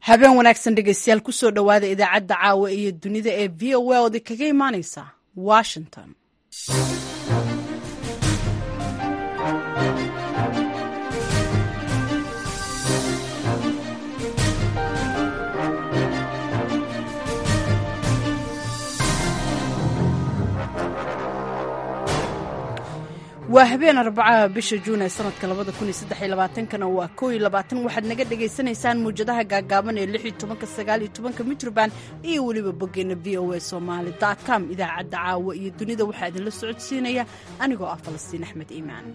habeen wanaagsan dhegeystayaal kusoo dhowaada idaacadda caawa iyo dunida ee v o a ood kaga imaaneysa washington waa habeen arbacaha bisha juun ee sanadka labada kun iyo saddex iyo labaatankana waa kow iyo labaatan waxaad naga dhagaysanaysaan muwjadaha gaagaaban ee lix iyo tobanka sagaal iyo tobanka mitroband iyo weliba boggeena v o a somaali dot com idaacadda caawa iyo dunida waxaa idinla socodsiinaya anigoo ah falastiin axmed iimaan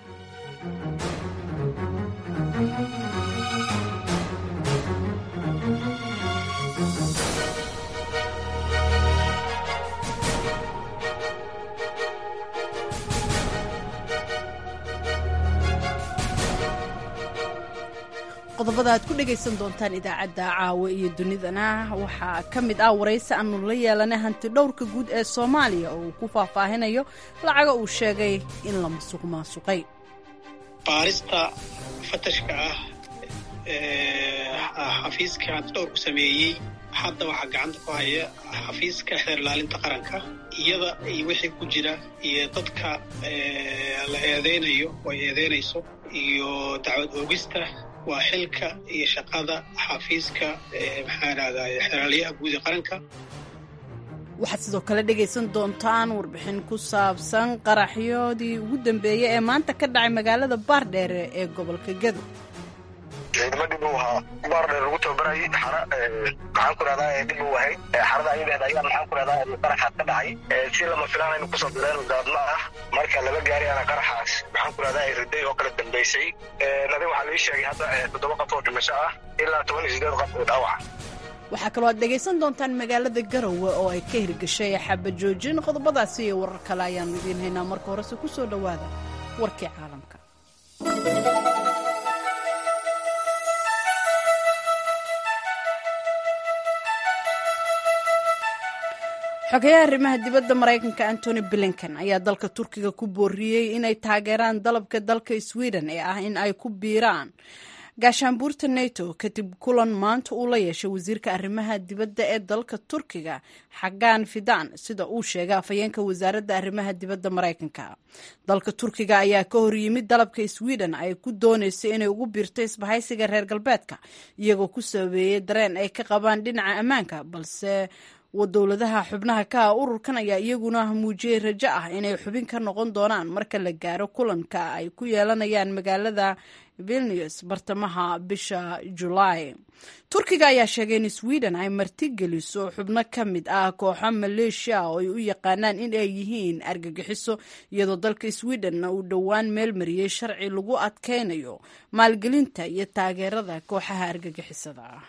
qodobada aad ku dhegaysan doontaan idaacadda caawa iyo dunidana waxaa ka mid ah waraysi aanu la yeelanay hanti dhowrka guud ee soomaaliya oo uu ku faahfaahinayo lacaga uu sheegay in la masuq maasuqay baarista fatashka ah xafiiska hanti dhowrku sameeyey hadda waxaa gacanta ku haya xafiiska xeer ilaalinta qaranka iyada iyo wixii ku jira iyo dadka la eedeynayo oo ay eedeynayso iyo dacwad oogista waa xilka iyo shaqada xafiiska maxaa rahday xeraalyaha guud ee qaranka waxaad sidoo kale dhegaysan doontaan warbixin ku saabsan qaraxyoodii ugu dambeeyey ee maanta ka dhacay magaalada baardheere ee gobolka gedo ciidamo dhib uu ahaa baardheer lagu tababarayay xara maxaan ku rahdaa dhib uu ahayd xarada ayadahed ayaa maxaan ku rahdaa qaraxaas ka dhacay si lama filaan aynu kusoo direen gaadma ah marka laba gaari ana qaraxaas maxaan ku rahdaa riday oo kala dambaysay nadin waxaa laii sheegay hadda toddoba qof oo dhimasho ah ilaa toban iyo sideed qof oo dhaawaca waxaa kaloo aad dhegaysan doontaan magaalada garowe oo ay ka hirgashay xabajoojin qodobadaasi iyo warar kale ayaannu idiin haynaa marka horese ku soo dhowaada warkii caalamka xogeyaha arrimaha dibadda maraykanka antony blinken ayaa dalka turkiga ku booriyey inay taageeraan dalabka dalka sweden ee ah in ay ku biiraan gaashaanbuurta nato kadib kulan maanta uu la yeeshay wasiirka arrimaha dibadda ee dalka turkiga xagaan fidan sida uu sheegay afhayeenka wasaaradda arrimaha dibadda maraykanka dalka turkiga ayaa ka hor yimid dalabka sweden ay ku dooneysay inay ugu biirto isbahaysiga reer galbeedka iyagoo ku sabeeyey dareen ay ka qabaan dhinaca ammaanka balse dowladaha xubnaha ka ah ururkan ayaa iyaguna muujiyey rajo ah inay xubin ka noqon doonaan marka la gaaro kulanka ay ku yeelanayaan magaalada vilnius bartamaha bisha julaay turkiga ayaa sheegay in sweden ay martigeliso xubno ka mid ah kooxo maleeshiya oo ay u yaqaanaan in ay yihiin argagixiso iyadoo dalka sweden uu dhowaan meel mariyey sharci lagu adkeynayo maalgelinta iyo taageerada kooxaha argagixisada ah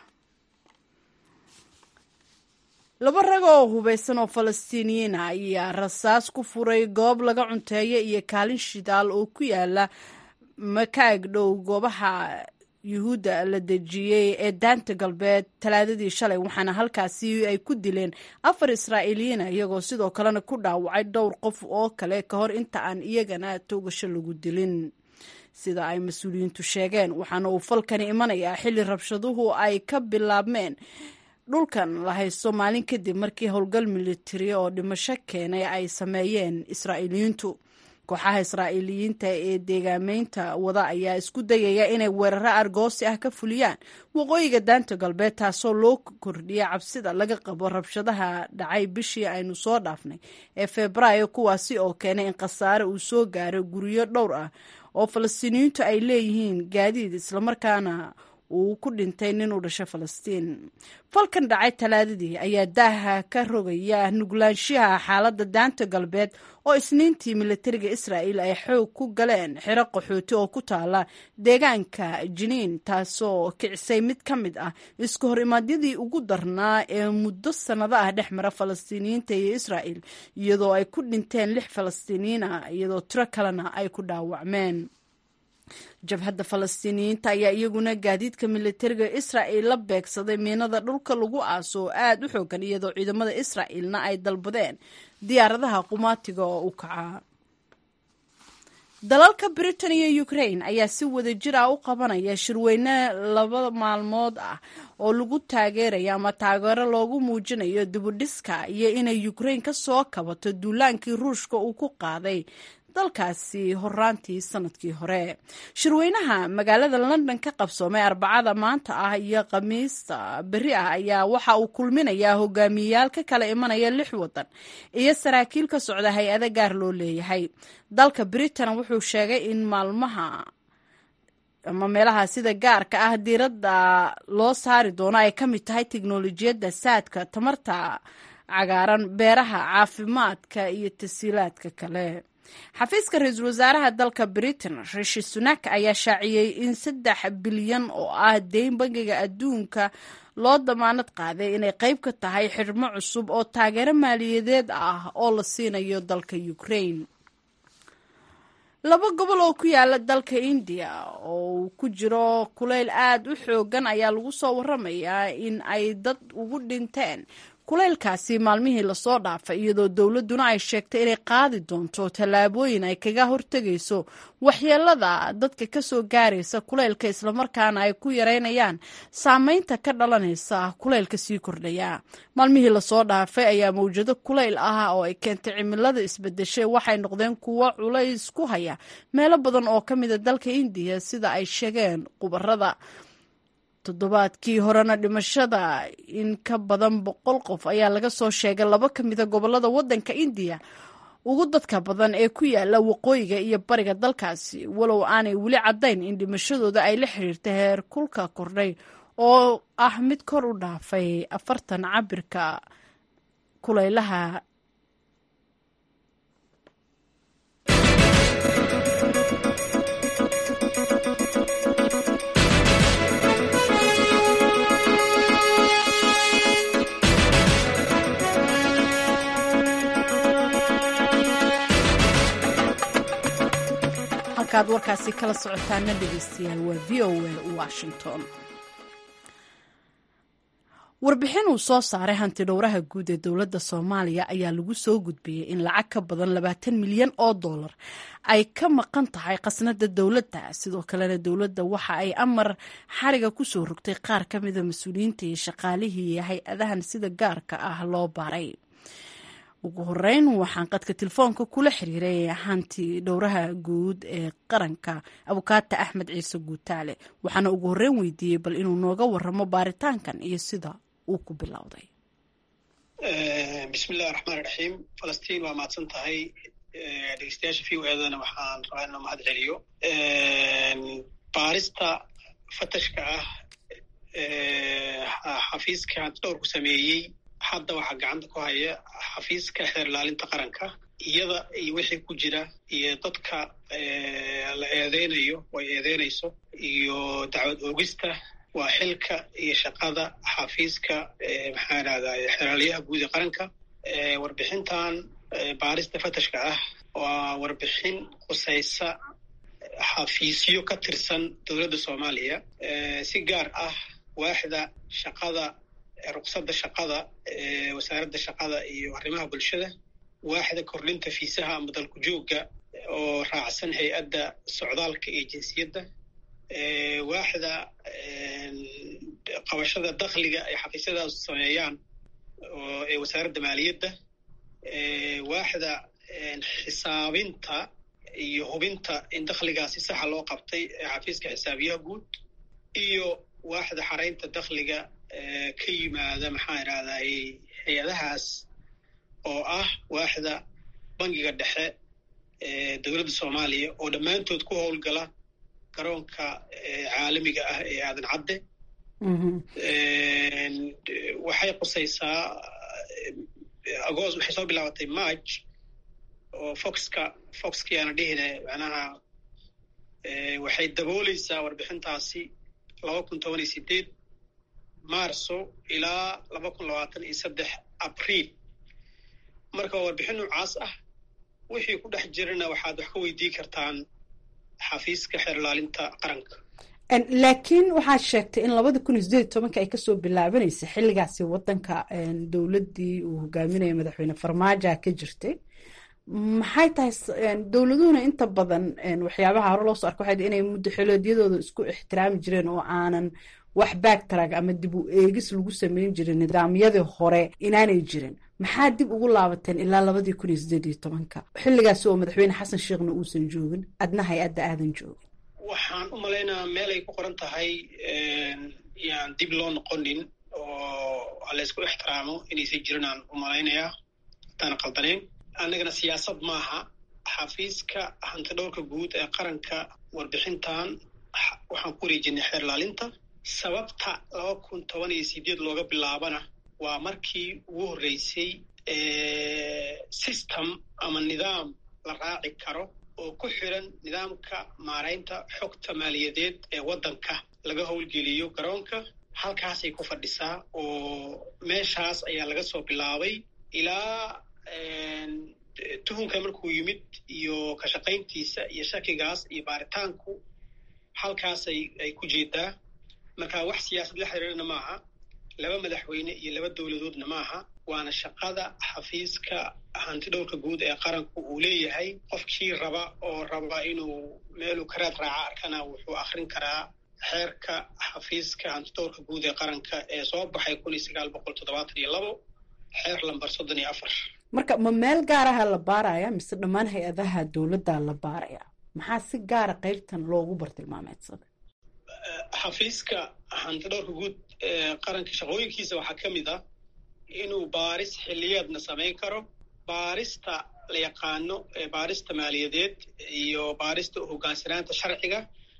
laba rag oo hubaysan oo falastiiniyiin ah ayaa rasaas ku furay goob laga cunteeya iyo kaalin shidaal oo ku yaala makaag dhow goobaha yuhuudda la dejiyey ee daanta galbeed talaadadii shalay waxaana halkaasi ay ku dileen afar israa'iiliyiina iyagoo sidoo kalena ku dhaawacay dhowr qof oo kale ka hor inta aan iyagana toogasho lagu dilin sida ay mas-uuliyiintu sheegeen waxaana uu falkani imanayaa xilli rabshaduhu ay ka bilaabmeen dhulkan la haysto maalin kadib markii howlgal militari oo dhimasho keenay ay sameeyeen israa'iiliyiintu kooxaha israa'iiliyiinta ee deegaameynta wada ayaa isku dayaya inay weeraro argoosi ah ka fuliyaan waqooyiga daanta galbeed taasoo loo kordhiyay cabsida laga qabo rabshadaha dhacay bishii aynu soo dhaafnay ee febraayo kuwaasi oo keenay in khasaare uu soo gaaro guryo dhowr ah oo falastiiniyiintu ay leeyihiin gaadiid islamarkaana uu ku dhintay nin u dhashay falastiin falkan dhacay talaadadii ayaa daaha ka rogaya nuglaanshiyaha xaaladda daanta galbeed oo isniintii militariga israa'il ay xoog ku galeen xero qaxooti oo ku taala deegaanka jiniin taasoo kicisay mid ka mid ah isku hor imaadyadii ugu darnaa ee muddo sannado ah dhex mara falastiiniyiinta iyo israa'il iyadoo ay ku dhinteen lix falastiiniyiin ah iyadoo tiro kalena ay ku dhaawacmeen jabhadda falastiiniyiinta ayaa iyaguna gaadiidka militariga israa'il la beegsaday miinada dhulka lagu aaso oo aada u xoogan iyadoo ciidamada israa'ilna ay dalbadeen diyaaradaha qumaatiga oo u kaca dalalka britain iyo ukraine ayaa si wada jir ah u qabanaya shirweyne laba maalmood ah oo lagu taageerayo ama taageero loogu muujinayo dibudhiska iyo inay ukraine ka soo kabato duulaankii ruushka uu ku qaaday dalkaasi horaantii sanadkii hore shirweynaha magaalada london ka qabsoomay arbacada maanta ah iyo khamiista beri ah ayaa waxa uu kulminayaa hogaamiyeyaal ka kala imanaya lix wadan iyo saraakiil ka socda hay-ada gaar loo leeyahay dalka britain wuxuu sheegay in maalmaha ama meelaha sida gaarka ah diiradda loo saari doono ay ka mid tahay teknolojiyadda saadka tamarta cagaaran beeraha caafimaadka iyo tasiilaadka kale xafiiska ra-iisul wasaaraha dalka britain rishi sunak ayaa shaaciyey in saddex bilyan oo ah deyn bangiga adduunka loo damaanad qaaday inay qayb ka tahay xidhmo cusub oo taageero maaliyadeed ah oo la siinayo dalka ukraine laba gobol oo ku yaala dalka indiya oo uu ku jiro kuleyl aada u xoogan ayaa lagu soo waramayaa in ay dad ugu dhinteen kuleylkaasi maalmihii lasoo dhaafay iyadoo dowladduna ay sheegtay inay qaadi doonto tallaabooyin ay kaga hortegayso waxyeelada dadka kasoo gaaraysa kuleylka islamarkaana ay ku yareynayaan saameynta ka dhalanaysa kuleylka sii kordhaya maalmihii lasoo dhaafay ayaa mawjado kuleyl ah oo ay keentay cimilada isbedeshay waxay noqdeen kuwo culays ku haya meelo badan oo ka mida dalka indiya sida ay sheegeen khubarada toddobaadkii horena dhimashada in ka badan boqol qof ayaa laga soo sheegay laba ka mida gobolada waddanka indiya ugu dadka badan ee ku yaala waqooyiga iyo bariga dalkaasi walow aanay weli caddayn in dhimashadooda ay la xiriirta heer kulka kordhay oo ah mid kor u dhaafay afartan cabirka kulaylaha halkaad warkaasi kala socotaana dhegeystayaal waa v o a washington warbixin uu soo saaray hanti dhowraha guud ee dowladda soomaaliya ayaa lagu soo gudbiyey in lacag ka badan labaatan milyan oo dollar ay ka maqan tahay khasnada dowladda sidoo kalena dowladda waxa ay amar xariga kusoo rogtay qaar ka mida mas-uuliyiinta iyo shaqaalihii iyo hay-adahan sida gaarka ah loo baaray ugu horeyn waxaan qadka telefoonka kula xiriiray hanti dhowraha guud ee qaranka abukaata axmed ciise guutaale waxaana ugu horeyn weydiiyey bal inuu nooga waramo baaritaankan iyo sida uu ku bilowday bismillahi raxmaan raxiim falastiin waa mahadsan tahay dhegeystayaasha v o edana waxaan rabaa inuu mahad celiyo baarista fatashka ah xafiiska hanti dhowrku sameeyey hadda waxaa gacanta ku haya xafiiska xeer ilaalinta qaranka iyada iyo wixii ku jira iyo dadka la eedeynayo way eedeynayso iyo dacwad oogista waa xilka iyo shaqada xafiiska maxaa dhahday xeeraalyaha guud ee qaranka warbixintan baarista fatashka ah waa warbixin khusaysa xafiisyo ka tirsan dowladda soomaaliya si gaar ah waaxda shaqada ruqsadda shaqada wasaaradda shaqada iyo arrimaha bulshada waaxda kordhinta fiisaha ama dalku joogga oo raacsan hay-adda socdaalka iyo jinsiyadda waaxda qabashada dakhliga ay xafiisyadaas sameeyaan ee wasaaradda maaliyadda waaxda xisaabinta iyo hubinta in dakhligaasi saxa loo qabtay ee xafiiska xisaabiyaha guud iyo waaxda xaraynta dakhliga ka yimaada maxaa idhahday hay-adahaas oo ah waaxda bangiga dhexe ee dowladda soomaaliya oo dhammaantood ku howlgala garoonka caalamiga ah ee aadan cadde waxay qusaysaa agost waxay soo bilaabatay march oo foxka foxkiyaana dhihine macnaha waxay dabooleysaa warbixintaasi laba kun toban iyo sideed marso ilaa laba kun labaatan iyo saddex abriil marka waa warbixin noocaas ah wixii ku dhex jirana waxaad wax ka weydii kartaan xafiiska xeer ilaalinta qaranka laakiin waxaad sheegtay in labada kun iyo sideed iyo tobanka ay kasoo bilaabanaysa xilligaasi wadanka dowladdii uu hogaaminaya madaxweyne farmaajoa ka jirtay maxay tahay dowladuhuna inta badan waxyaabaha hore loo soo arka waxay inay muddo xiloodyadooda isku ixtiraami jireen oo aanan wax backtrack ama dib u eegis lagu sameyn jirin nidaamyadii hore inaanay jirin maxaa dib ugu laabateen ilaa labadii kun iyo sideed iyo tobanka xilligaasi oo madaxweyne xasan sheekhna uusan joogin adna hay-adda aadan joogin waxaan u malaynayaa meel ay ku qoran tahay yaan dib loo noqonin oo halaysku ixtiraamo inaysan jirin aan u malaynayaa haddaan qaldanayn annagana siyaasad maaha xafiiska hantidhowrka guud ee qaranka warbixintan waxaan ku wareejinay xeer laalinta sababta laba kun toban iyo sideed looga bilaabana waa markii ugu horreysay system ama nidaam la raaci karo oo ku xiran nidaamka maaraynta xogta maaliyadeed ee waddanka laga howlgeliyo garoonka halkaasay ku fadhisaa oo meeshaas ayaa laga soo bilaabay ilaa tuhunka markuu yimid iyo ka shaqayntiisa iyo shakigaas iyo baaritaanku halkaasay ay ku jeedaa marka wax siyaasad la xiriirana maaha laba madaxweyne iyo laba dowladoodna maaha waana shaqada xafiiska hantidhowrka guud ee qaranku uu leeyahay qofkii raba oo raba inuu meeluu karaad raaca arkana wuxuu akrin karaa xeerka xafiiska hantidhowrka guud ee qaranka ee soo baxay kun iyo sagaal boqol toddobaatan iyo labo xeer lambar soddon iyo afar marka ma meel gaaraha la baaraya mise dhammaan hay-adaha dowladda la baaraya maxaa si gaara qeybtan loogu bartilmaameedsada xafiiska hantidhowrka guud ee qaranka shaqooyinkiisa waxaa ka mid ah inuu baaris xilliyeedna samayn karo baarista la yaqaano baarista maaliyadeed iyo baarista hogaansanaanta sharciga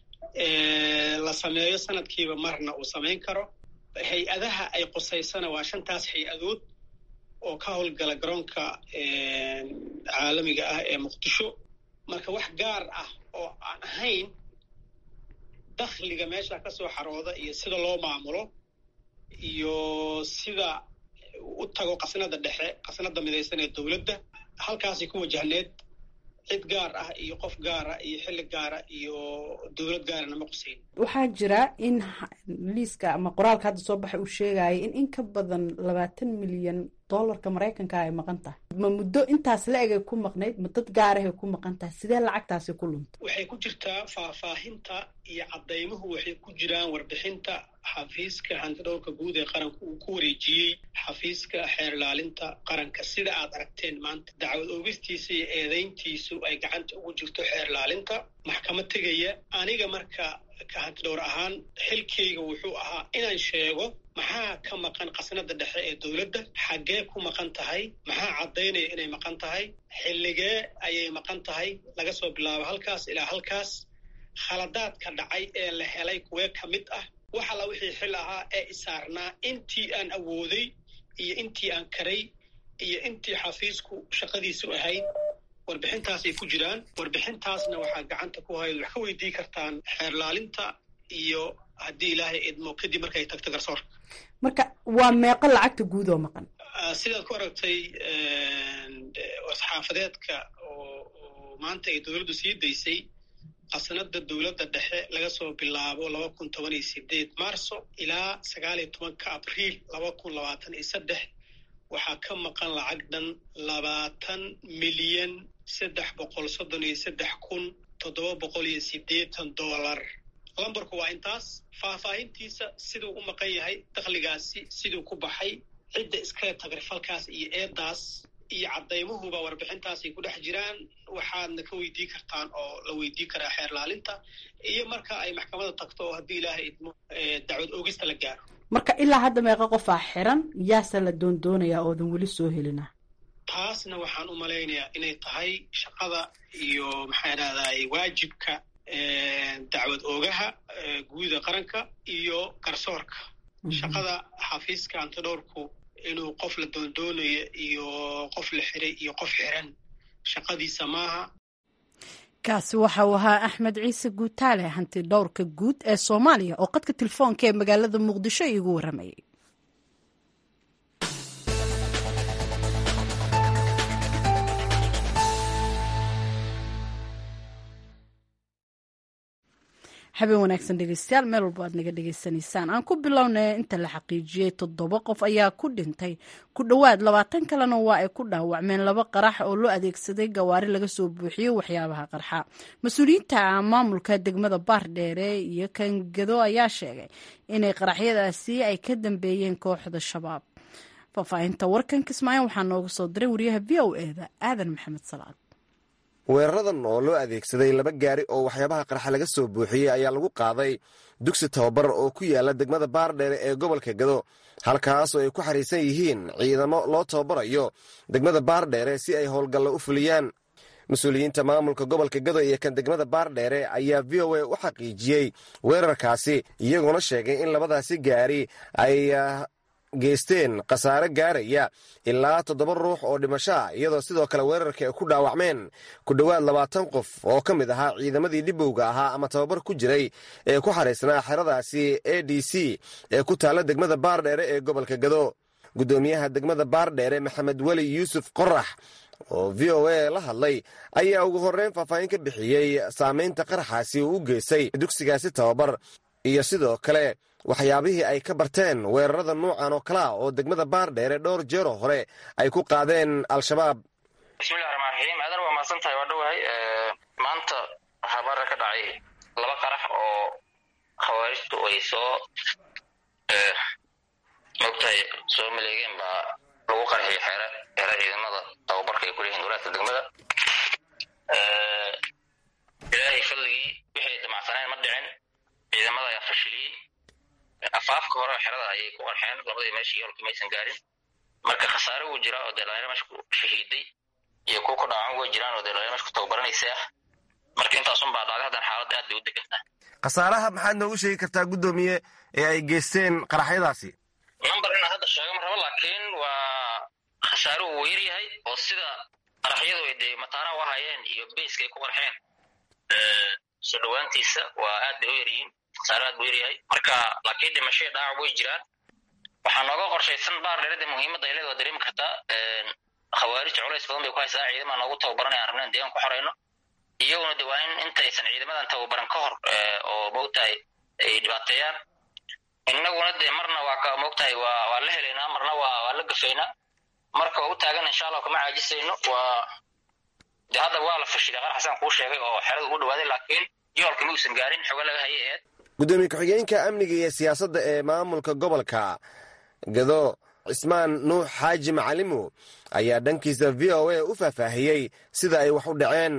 la sameeyo sanadkiiba marna uu samayn karo hay-adaha ay qusaysana waa shantaas hay-adood oo ka howlgala garoonka caalamiga ah ee muqdisho marka wax gaar ah oo aan ahayn dakhliga meesha ka soo xarooda iyo sida loo maamulo iyo sida u tago qasnada dhexe qasnada midaysan ee dowladda halkaasay ku wajahneed cid gaar ah iyo qof gaara iyo xilli gaara iyo dowlad gaarana ma quseyn waxaa jira in liiska ama qoraalka hadda soo baxay uu sheegaya in in ka badan labaatan milyan dollarka maraykanka ay maqan tahay ma muddo intaas la egay ku maqnayd ma dad gaarahay ku maqan tahay sidee lacagtaasi ku luntay waxay ku jirtaa faahfaahinta iyo caddaymuhu waxay ku jiraan warbixinta xafiiska hantidhowrka guud ee qaranku uu ku wareejiyey xafiiska xeer ilaalinta qaranka sida aad aragteen maanta dacwad oogistiisa iyo eedayntiisu ay gacanta ugu jirto xeer ilaalinta maxkamad tegaya aniga marka ka hantidhowr ahaan xilkayga wuxuu ahaa inaan sheego maxaa ka maqan qasnada dhexe ee dowladda xaggee ku maqan tahay maxaa caddaynaya inay maqan tahay xilligee ayay maqan tahay laga soo bilaabo halkaas ilaa halkaas khaladaadka dhacay ee la helay kuwee ka mid ah wax alla wixii xil ahaa ee isaarnaa intii aan awooday iyo intii aan karay iyo intii xafiisku shaqadiisu ahayd warbixintaasay ku jiraan warbixintaasna waxaa gacanta ku hayd wax ka weydii kartaan xeerlaalinta iyo haddii ilaahay idmo kadib markay tagto garsoorka marka waa meeqo lacagta guud oo maqan sidaad ku aragtay saxaafadeedka oo maanta ay dowladdu sii daysay qasnada dowladda dhexe laga soo bilaabo laba kun toban iyo sideed marso ilaa sagaal iyo tobanka abriil laba kun labaatan iyo saddex waxaa ka maqan lacag dhan labaatan milyan saddex boqol soddon iyo saddex kun toddoba boqol iyo siddeetan dollar lambarku waa intaas faahfaahintiisa siduu u maqan yahay dakhligaasi siduu ku baxay cidda iskale tagrifalkaas iyo eedaas iyo caddaymuhuba warbixintaasay ku dhex jiraan waxaadna ka weydii kartaan oo la weydii karaa xeer laalinta iyo marka ay maxkamadda tagto oo haddii ilaahay idmo dacwad oogista la gaaro marka ilaa hadda meeqa qofaa xiran yaase la doondoonayaa oodan weli soo helina taasna waxaan u malaynayaa inay tahay shaqada iyo maxaa idhahday waajibka dacwad oogaha guuda qaranka iyo garsoorka shaqada xafiiska antidhowrku inuu qof la doondoonayo iyo qof la xiray iyo qof xiran shaqadiisa maaha kaasi waxa uu ahaa axmed ciise guutaale hanti dhowrka guud ee soomaaliya oo qadka telefoonka ee magaalada muqdisho iigu waramayay habeen wanaagsan dhegeystayaal meel walba aad naga dhegeysanaysaan aan ku bilownay inta la xaqiijiyey toddoba qof ayaa ku dhintay ku dhowaad labaatan kalena waa ay ku dhaawacmeen laba qarax oo loo adeegsaday gawaari laga soo buuxiyey waxyaabaha qarxa mas-uuliyiinta maamulka degmada baardheere iyo kangado ayaa sheegay inay qaraxyadaasi ay ka dambeeyeen kooxda shabaab faahfaahinta warkan kismaayo waxaa nooga soo diray wariyaha v o eda aadan maxamed salaad weeraradan oo loo adeegsaday laba gaari oo waxyaabaha qarxa laga soo buuxiyey ayaa lagu qaaday dugsi tababar oo ku yaala degmada baardheere ee gobolka gado halkaas oo ay ku xariisan yihiin ciidamo loo tababarayo degmada baardheere si ay howlgallo u fuliyaan mas-uuliyiinta maamulka gobolka gado iyo kan degmada baardheere ayaa v o a u xaqiijiyey weerarkaasi iyagoona sheegay in labadaasi gaari ay geysteen khasaare gaaraya ilaa toddoba ruux oo dhimasho ah iyadoo sidoo kale weerarka ay ku dhaawacmeen ku dhowaad labaatan qof oo ka mid ahaa ciidamadii dhibowga ahaa ama tababar ku jiray ee ku xariisnaa xeradaasi a d c ee ku taalla degmada baardheere ee gobolka gado guddoomiyaha degmada baardheere maxamed weli yuusuf qorax oo v o a la hadlay ayaa ugu horreyn faahfaahin ka bixiyey saamaynta qaraxaasi uu u geystay dugsigaasi tababar iyo sidoo kale waxyaabihii ay ka barteen weerarada nuucan oo kalea oo degmada baardheere dhowr jeero hore ay ku qaadeen al-shabaab bismillahi raxmaan raxiim aadan waa mahadsan tahay waa dhowahay maanta waxaa baara ka dhacay laba qarax oo khawaarijtu ay soo mogtahay soo maleegeen baa lagu qarxiyay xeere xeere ciidamada tababarka ay ku leeyihin walaadka degmada ilaahay fadligii wixay damacsaneen ma dhicin ciidamada ayaa fashiliyey afaafka hore xerada ayay ku qarxeen labadii meeshii yoolka maysan gaarin marka khasaare wuu jiraa oo dee dhalinyaro meesha ku shahiiday iyo kuwa ku dhaawacan way jiraan oo dee dhalinyaro meesha ku tababaranaysa ah marka intaasun baa dhacday haddan xaaladda aad bay u degantaa khasaaraha maxaad noogu sheegi kartaa guddoomiye ee ay geysteen qaraxyadaasi number inaan hadda sheego ma rabo laakiin waa khasaare uu yar yahay oo sida qaraxyadu ay dee mataana u ahayeen iyo bayska ay ku qarxeen soo dhowaantiisa waa aad bay u yaryihiin khasaare aad buu yaryahay marka laakiin dhimashaya dhaawac way jiraan waxaa nooga qorshaysan baar dheerada muhiimadda ay leed waa dareemi kartaa khawaarij culays badan bay ku haysaa ciidama noogu tababaranay aan rabnayn deegaan ku xorayno iyaguna de waa in intaysan ciidamadan tababaran ka hor oo mogtahay ay dhibaateeyaan innaguna dee marna waa ka mogtahay waa waa la helaynaa marna waa waa la gafaynaa marka waa u taagan insha allah kama caajisayno waa de hadda waa la fashilay qarax xasaan kuu sheegay oo xerada ugu dhawaaday laakiin yoolka ma uusan gaarin xogo laga hayay aheed gudoomiye ku-xigeenka amniga iyo siyaasadda ee maamulka gobolka gado cismaan nuux xaaji macalimo ayaa dhankiisa v o a u faahfaahiyey sida ay wax u dhaceen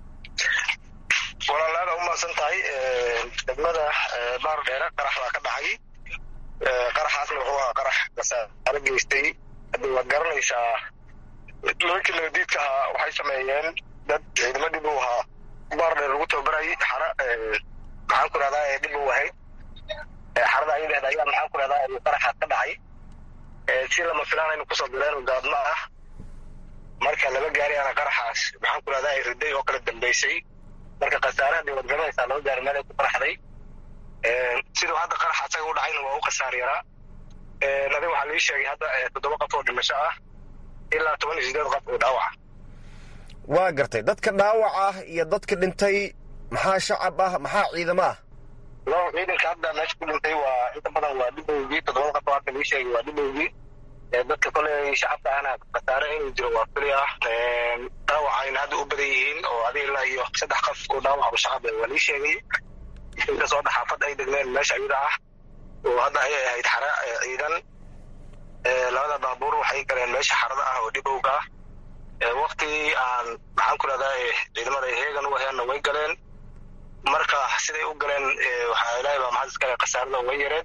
walaalaada u mahadsan tahay degmada baar dheere qarax baa ka dhacay qaraxaasna wuxuu ahaa qarax kasaaro geystay hadda waad garanaysaa nimankii nabadiidka ahaa waxay sameeyeen dad ciidamo dhib u ahaa baar dheer lagu tababarayay xara maxaan ku rahdaa dhib u ahayd xarada ayadeeda ayaa maxaan ku rahdaa qaraxaas ka dhacay si lama filaanaynu kusoo direen gaadma ah marka laba gaari ana qaraxaas maxaan ku rahdaa riday oo kala dambeysay marka khasaare hadii waad garanaysaa laba gaari meel ay ku qaraxday siduu hadda qarax asaga u dhacayna waa u khasaar yaraa adiga waxaa lii sheegay hadda toddoba qof oo dhimasho ah ilaa toban iyo sideed qof oo dhaawaca waa gartay dadka dhaawac ah iyo dadka dhintay maxaa shacab ah maxaa ciidamo ah lo ciidanka hadda meesha ku dhintay waa inta badan waa dhibowgii toddobada qof oo hadda lii sheegay waa dhibowgii dadka koley shacabka ahna khasaare inuu jiro waa kuli ah dhaawacayna hadda u badan yihiin oo adiga ilaa iyo saddex qof oo dhaawac oo shacab waa lii sheegay inkastoo dhaxaafad ay degneen meesha ayada ah oo hadda ayay ahayd xara ciidan labada baabuur waxay galeen meesha xarada ah oo dhibowga ah wakti aan maxaan ku rahdaa ciidamada heegan u aheenna way galeen marka siday u galeen waxaa ilaahay baa maxad iskale khasaarada way yareen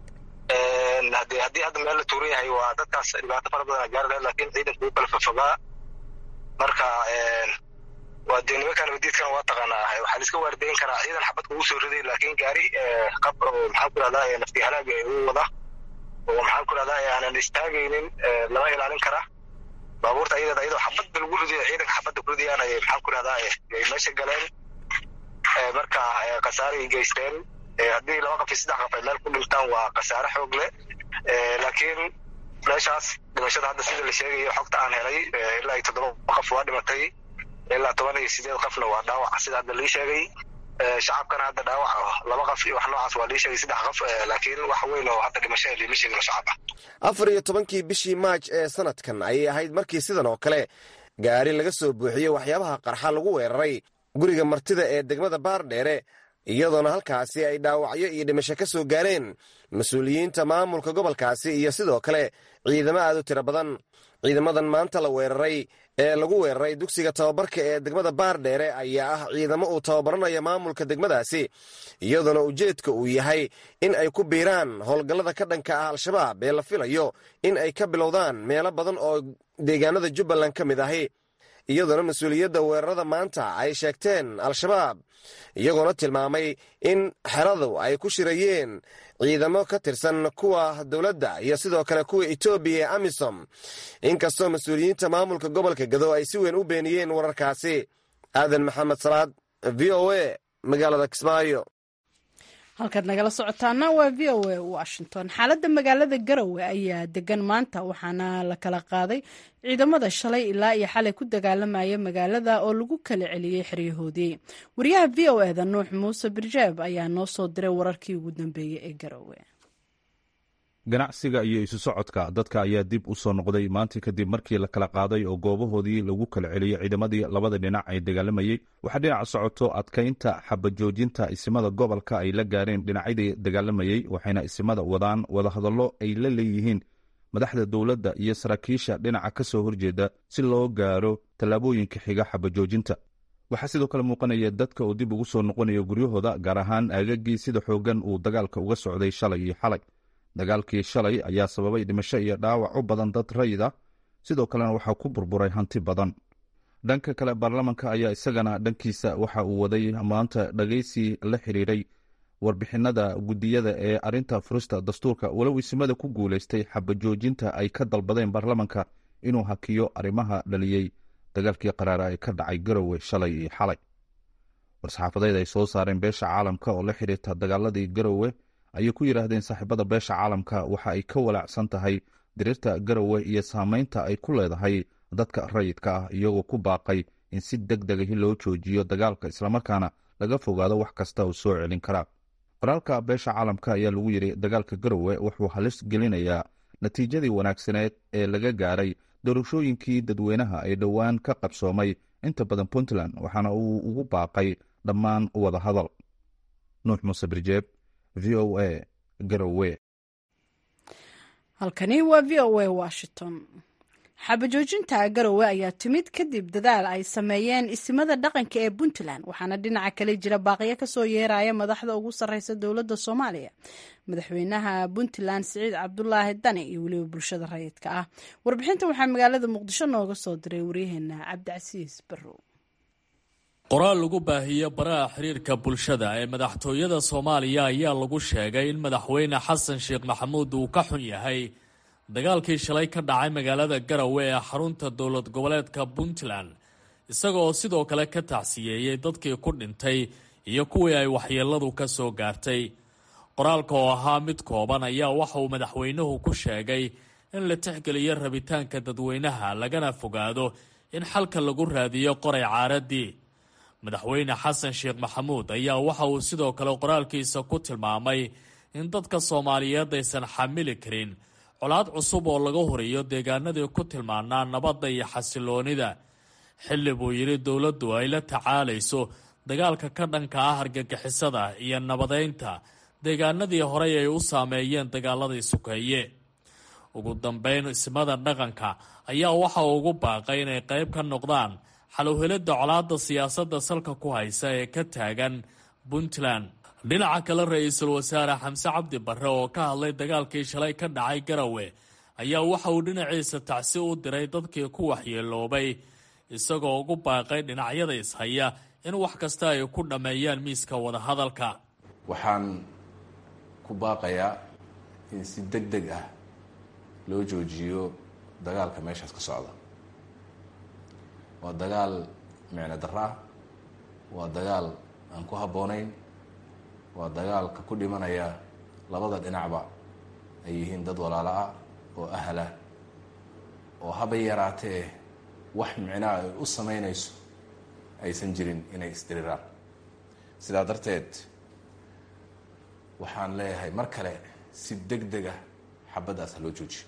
hadii haddii hadda meel la tuuran yahay waa dadkaas dhibaato fara badan gaari lahayd laakiin ciidanku u kala fafogaa marka waa dee nimankan nabadiidkan waa taqaanaa waxaa laiska waardayn karaa ciidan xabad kugu soo riday laakiin gaari qab oo maxaan ku rahdaa nafti halaaga u wada oo maxaan ku rahdaa aanan istaagaynin lama ilaalin kara baabuurta ayadeeda ayadoo xabadda lagu ridayo ciidanka xabadda ku ridayaan ay maxaan ku rahdaa ay meesha galeen marka khasaaray geysteen haddii laba qof iyo saddex qof ay meel ku dhintaan waa khasaare xoog leh laakiin meeshaas dhimashada hadda sida la sheegayo xogta aan helay ilaa iyo toddoba qof waa dhimatay ilaa toban iyo sideed qofna waa dhaawac sida hadda lii sheegay shacabkana hadda dhaawac laba qof iyo wax noocaas waa lii sheegay saddex qof laakiin wax weyn oo hadda dhimashada liima sheegin oo shacab ah afar iyo tobankii bishii maaj ee sanadkan ayay ahayd markii sidan oo kale gaari laga soo buuxiyey waxyaabaha qarxa lagu weeraray guriga martida ee degmada baardheere iyadoona halkaasi ay dhaawacyo iyo dhimasho ka soo gaareen mas-uuliyiinta maamulka gobolkaasi iyo sidoo kale ciidamo aad u tiro badan ciidamadan maanta la weeraray ee lagu weeraray dugsiga tababarka ee degmada baardheere ayaa ah ciidamo uu tababaranayo maamulka degmadaasi iyadoona ujeedka uu yahay in ay ku biiraan howlgallada ka dhanka ah al-shabaab ee la filayo in ay ka bilowdaan meelo badan oo deegaanada jubbaland ka mid ahi iyadoona mas-uuliyadda weerarada maanta ay sheegteen al-shabaab iyagoona tilmaamay in xeradu ay ku shirayeen ciidamo ka tirsan kuwa dowladda iyo sidoo kale kuwa etoobiya ee amisom inkastoo mas-uuliyiinta maamulka gobolka gado ay si weyn u beeniyeen wararkaasi aadan maxamed salaad v o a magaalada kismaayo halkaad nagala socotaana waa v o a washington xaaladda magaalada garowe ayaa degan maanta waxaana la kala qaaday ciidamada shalay ilaa iyo xalay ku dagaalamaya magaalada oo lagu kala celiyey xeryahoodii wariyaha v o eda nuux muuse birjaab ayaa noo soo diray wararkii ugu dambeeyey ee garowe ganacsiga iyo isu socodka dadka ayaa dib u soo noqday maanta kadib markii la kala qaaday oo goobahoodii lagu kala celiyey ciidamadii labada dhinac ay dagaalamayey waxaa dhinaca socoto adkaynta xabajoojinta isimada gobolka ay la gaareen dhinacyadii dagaalamayey waxayna isimada wadaan wadahadallo ay la leeyihiin madaxda dowladda iyo saraakiisha dhinaca ka soo horjeeda si loo gaaro tallaabooyinka xiga xabajoojinta waxaa sidoo kale muuqanaya dadka uu dib ugu soo noqonayo guryahooda gaar ahaan aagagii sida xoogan uu dagaalka uga socday shalay iyo xalay dagaalkii shalay ayaa sababay dhimasho iyo dhaawac u badan dad rayid ah sidoo kalena waxaa ku burburay hanti badan dhanka kale baarlamanka ayaa isagana dhankiisa waxa uu waday maanta dhagaysi la xiriiray warbixinada guddiyada ee arinta furista dastuurka walow isimada ku guulaystay xabajoojinta ay ka dalbadeen baarlamanka inuu hakiyo arrimaha dhaliyey dagaalkii qaraara ee ka dhacay garowe shalay iyo xalay war-saxaafadeed ay soo saareen beesha caalamka oo la xiriirta dagaaladii garowe ayay ku yidhaahdeen saaxiibada beesha caalamka waxa ay ka walaacsan tahay diriirta garowe iyo saameynta ay ku leedahay dadka rayidka ah iyagoo ku baaqay in si deg degahi loo joojiyo dagaalka islamarkaana laga fogaado wax kasta oo soo celin karaa qoraalka beesha caalamka ayaa lagu yidhi dagaalka garowe wuxuu halis gelinayaa natiijadii wanaagsaneed ee laga gaaray doorashooyinkii dadweynaha ee dhowaan ka qabsoomay inta badan puntland waxaana uu ugu baaqay dhammaan wada hadal nuux muuse birjeeb v o a garowe halkani waa v o a washington xabajoojinta garowe ayaa timid kadib dadaal ay sameeyeen isimada dhaqanka ee puntland waxaana dhinaca kale jira baaqiyo kasoo yeeraya madaxda ugu sarreysa dowladda soomaaliya madaxweynaha puntland siciid cabdulaahi dani iyo weliba bulshada rayidka ah warbixintan waxaa magaalada muqdisho nooga soo diray waryaheena cabdicasiis barrow qoraal lagu baahiyo baraha xiriirka bulshada ee madaxtooyada soomaaliya ayaa lagu sheegay in madaxweyne xasan sheekh maxamuud uu ka xun yahay dagaalkii shalay ka dhacay magaalada garowe ee xarunta dowlad goboleedka puntland isagaoo sidoo kale ka tacsiyeeyey dadkii ku dhintay iyo kuwii ay waxyeeladu ka soo gaartay qoraalka oo ahaa mid kooban ayaa waxa uu madaxweynuhu ku sheegay in la tixgeliyo rabitaanka dadweynaha lagana fogaado in xalka lagu raadiyo qoray caaradii madaxweyne xasan sheekh maxamuud ayaa waxa uu sidoo kale qoraalkiisa ku tilmaamay in dadka soomaaliyeed aysan xamili karin colaad cusub oo laga horiyo deegaanadii ku tilmaanaa nabadda iyo xasiloonida xilli buu yidhi dowladdu ay la tacaalayso dagaalka ka dhanka ah argagixisada iyo nabadeynta deegaanadii horey ay u saameeyeen dagaaladii sukeeye ugu dambeyn ismada dhaqanka ayaa waxa uu ugu baaqay inay qayb ka noqdaan xalowhelidda colaadda siyaasadda salka ku haysa ee ka taagan puntland dhinaca kale ra-iisul wasaare xamse cabdi barre oo ka hadlay dagaalkii shalay ka dhacay garowe ayaa waxa uu dhinaciisa tacsi u diray dadkii ku waxyeeloobay isagoo ugu baaqay dhinacyada ishaya in wax kasta ay ku dhammeeyaan miiska wadahadalka waxaan ku baaqayaa in si deg deg ah loo joojiyo dagaalka meeshaas ka socda waa dagaal micno darro ah waa dagaal aan ku habboonayn waa dagaalka ku dhimanaya labada dhinacba ay yihiin dad walaalo ah oo ahlah oo haba yaraatee wax micnaa ay u samaynayso aysan jirin inay isdiriraan sidaa darteed waxaan leeyahay mar kale si deg deg ah xabaddaas ha loo joojiyo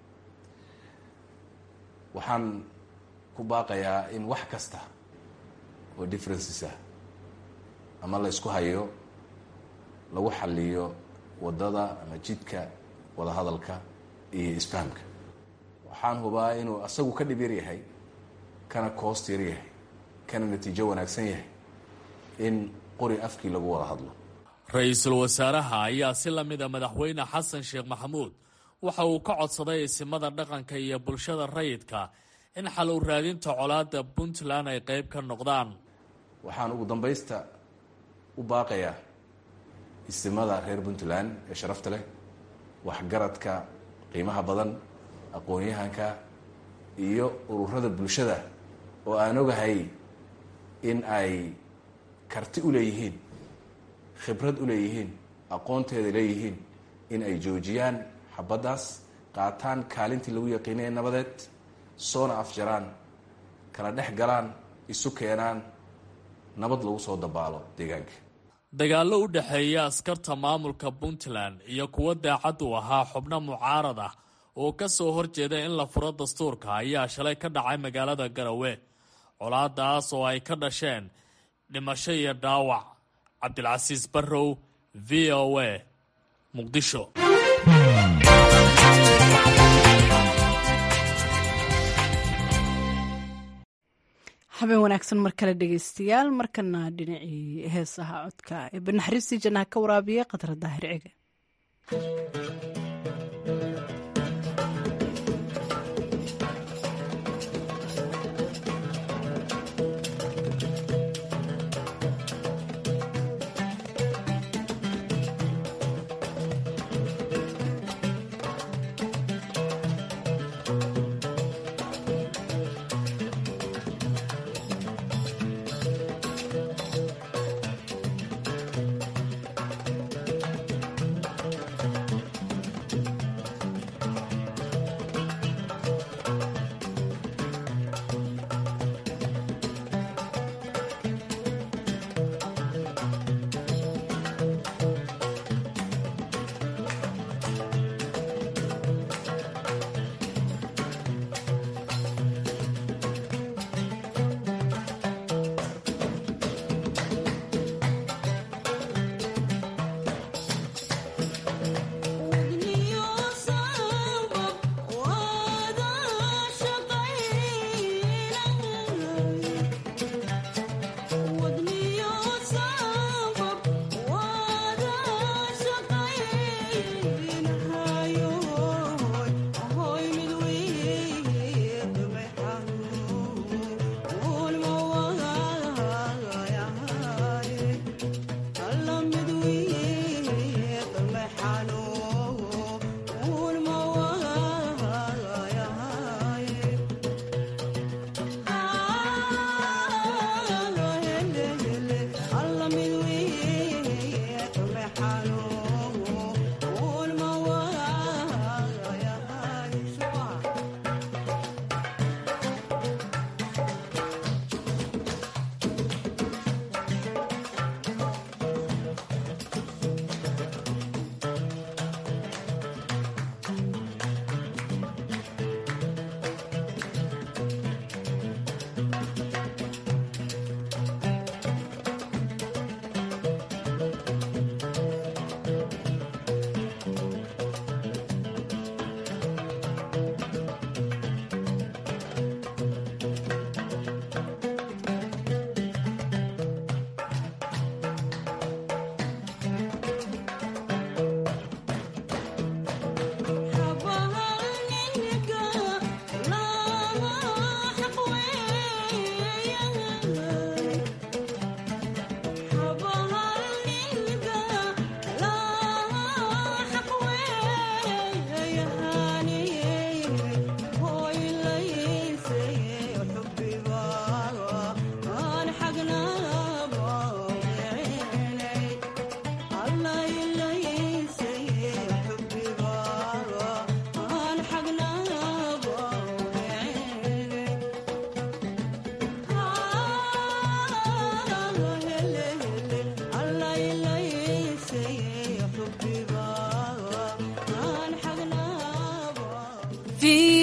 waxaan ku baaqayaa in wax kasta oo differences ah ama la ysku hayo lagu xaliyo waddada ama jidka wadahadalka iyo isfahamka waxaan hubaa inuu asagu ka dhib yar yahay kana koost yar yahay kana natiijo wanaagsan yahay in qori afkii lagu wada hadlo ra-iisul wasaaraha ayaa si la mida madaxweyne xasan sheekh maxamuud waxa uu ka codsaday isimada dhaqanka iyo bulshada rayidka in xal u raadinta colaadda puntland ay qayb ka noqdaan waxaan ugu dambaysta u baaqayaa isimada reer puntland ee sharafta leh waxgaradka qiimaha badan aqoon-yahanka iyo ururada bulshada oo aan ogahay in ay karti u leeyihiin khibrad u leeyihiin aqoonteeda leeyihiin in ay joojiyaan xabaddaas qaataan kaalintii lagu yaqiinaya nabadeed soona afjaraan kala dhex galaan isu keenaan nabad lagu soo dabaalo deegaanka dagaallo u dhexeeya askarta maamulka puntland iyo kuwo daacad u ahaa xubno mucaarad ah oo ka soo horjeeda in la furo dastuurka ayaa shalay ka dhacay magaalada garowe colaadaas oo ay ka dhasheen dhimasho iyo dhaawac cabdilcasiis barrow v o a muqdisho habeen wanaagsan mar kale dhegeystayaal markana dhinacii heesaha codka ee banaxariistii jannaha ka waraabiya khadra daahir cige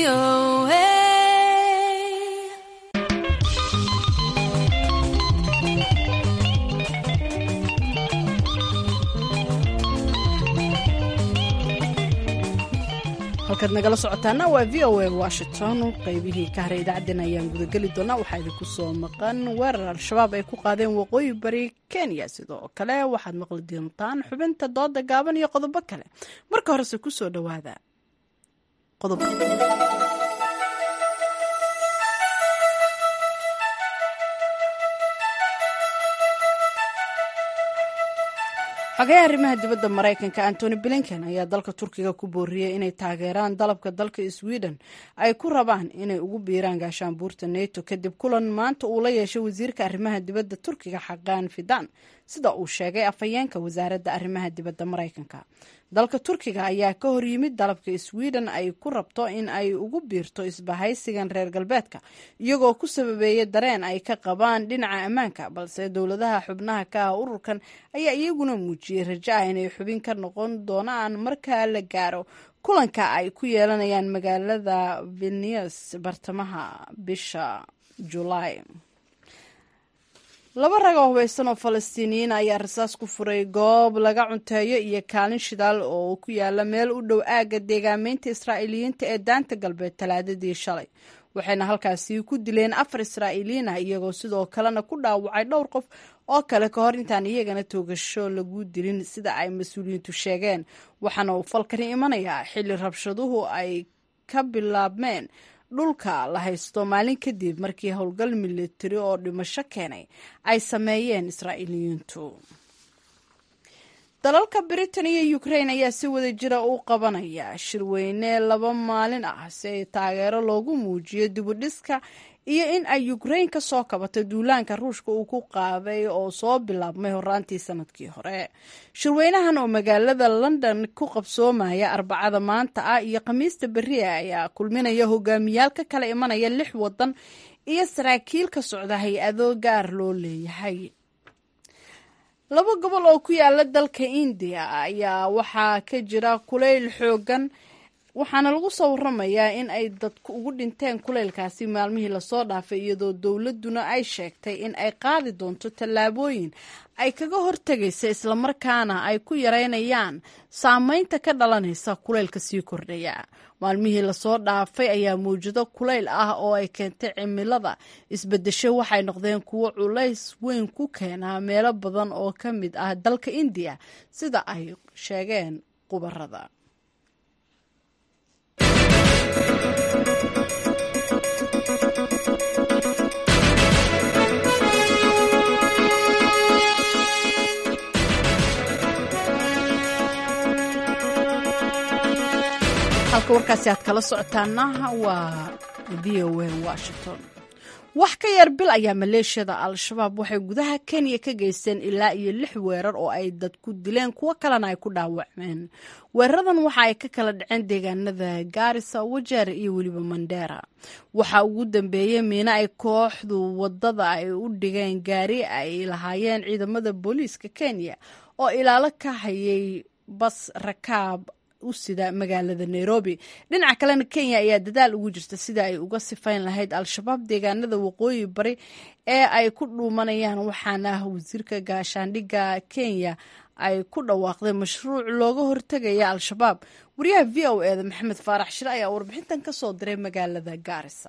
VOA. halkaad nagala socotaana waa v o a washington qaybihii ka haray idaacaddeen ayaan gudageli doonaa waxaa idinku soo maqan weerar al-shabaab ay ku qaadeen waqooyi bari kenya sidoo kale waxaad maqli doontaan xubinta dooda gaaban iyo qodobo kale marka horese kusoo dhawaada qodob xogayaha arrimaha dibadda maraykanka antony blinken ayaa dalka turkiga ku booriyey inay taageeraan dalabka dalka sweden ay ku rabaan inay ugu biiraan gaashaanbuurta neto kadib kulan maanta uu la yeeshay wasiirka arrimaha dibadda turkiga xaqaan fidan sida uu sheegay afhayeenka wasaaradda arrimaha dibadda maraykanka dalka turkiga ayaa ka hor yimid dalabka sweden ay ku rabto in ay ugu biirto isbahaysigan reer galbeedka iyagoo ku sababeeya dareen ay ka qabaan dhinaca ammaanka balse dowladaha xubnaha ka ah ururkan ayaa iyaguna muujiyey rajo ah inay xubin ka noqon doonaan marka la gaaro kulanka ay ku yeelanayaan magaalada vilnius bartamaha bisha julaay laba rag oo hubaysan oo falastiiniyiin ayaa rasaas ku furay goob laga cunteeyo iyo kaalin shidaal oo ku yaala meel u dhow aagga deegaameynta israa'iiliyiinta ee daanta galbeed talaadadii shalay waxayna halkaasi ku dileen afar israa'iiliyiin ah iyagoo sidoo kalena ku dhaawacay dhowr qof oo kale ka hor intaan iyagana toogasho lagu dilin sida ay mas-uuliyiintu sheegeen waxaana uu falkani imanayaa xilli rabshaduhu ay ka bilaabmeen dhulka la haysto maalin kadib markii howlgal militari oo dhimasho keenay ay sameeyeen israa'iiliyiintu dalalka britain iyo ukraine ayaa si wada jira u qabanaya shirweyne laba maalin ah si ay taageero loogu muujiyo dibudhiska iyo in ay ukraine ka soo kabato duulaanka ruushka uu ku qaaday oo soo bilaabmay horaantii sanadkii hore shirweynahan oo magaalada london ku qabsoomaya arbacada maanta ah iyo khamiista berria ayaa kulminaya hogaamiyaal ka kala imanaya lix wadan iyo saraakiil ka socda hay-ado gaar loo leeyahay laba gobol oo ku yaala dalka indiya ayaa waxaa ka jira kulayl xoogan waxaana lagu soo waramayaa in ay dadku ugu dhinteen kuleylkaasi maalmihii lasoo dhaafay iyadoo dowladuna ay sheegtay in ay qaadi doonto tallaabooyin ay kaga hortegaysa islamarkaana ay ku yareynayaan saameynta ka dhalanaysa kuleylka sii kordhaya maalmihii lasoo dhaafay ayaa mawjado kuleyl ah oo ay keentay cimilada isbedesho waxay noqdeen kuwo culays weyn ku keenaa meelo badan oo ka mid ah dalka indiya sida ay sheegeen qubarada halka warkaasi aad kala socotaana waa v o a washington wax ka yar bil ayaa maleeshiyada al-shabaab waxay gudaha kenya ka geysteen ilaa iyo lix weerar oo ay dad ku dileen kuwo kalena ay ku dhaawacmeen weeraradan waxa ay ka kala dhaceen deegaanada gaarisa wajeer iyo weliba mandheera waxaa ugu dambeeyey miino ay kooxdu wadada ay u dhigeen gaari ay lahaayeen ciidamada booliiska kenya oo ilaalo ka hayay bas rakaab u sida magaalada nairobi dhinaca kalena kenya ayaa dadaal ugu jirta sida ay uga sifayn lahayd al-shabaab deegaanada waqooyi bari ee ay ku dhuumanayaan waxaana wasiirka gaashaandhigga kenya ay ku dhawaaqday mashruuc looga hortegaya al-shabaab wariyaha v o eda maxamed faarax shire ayaa warbixintan ka soo diray magaalada gaarisa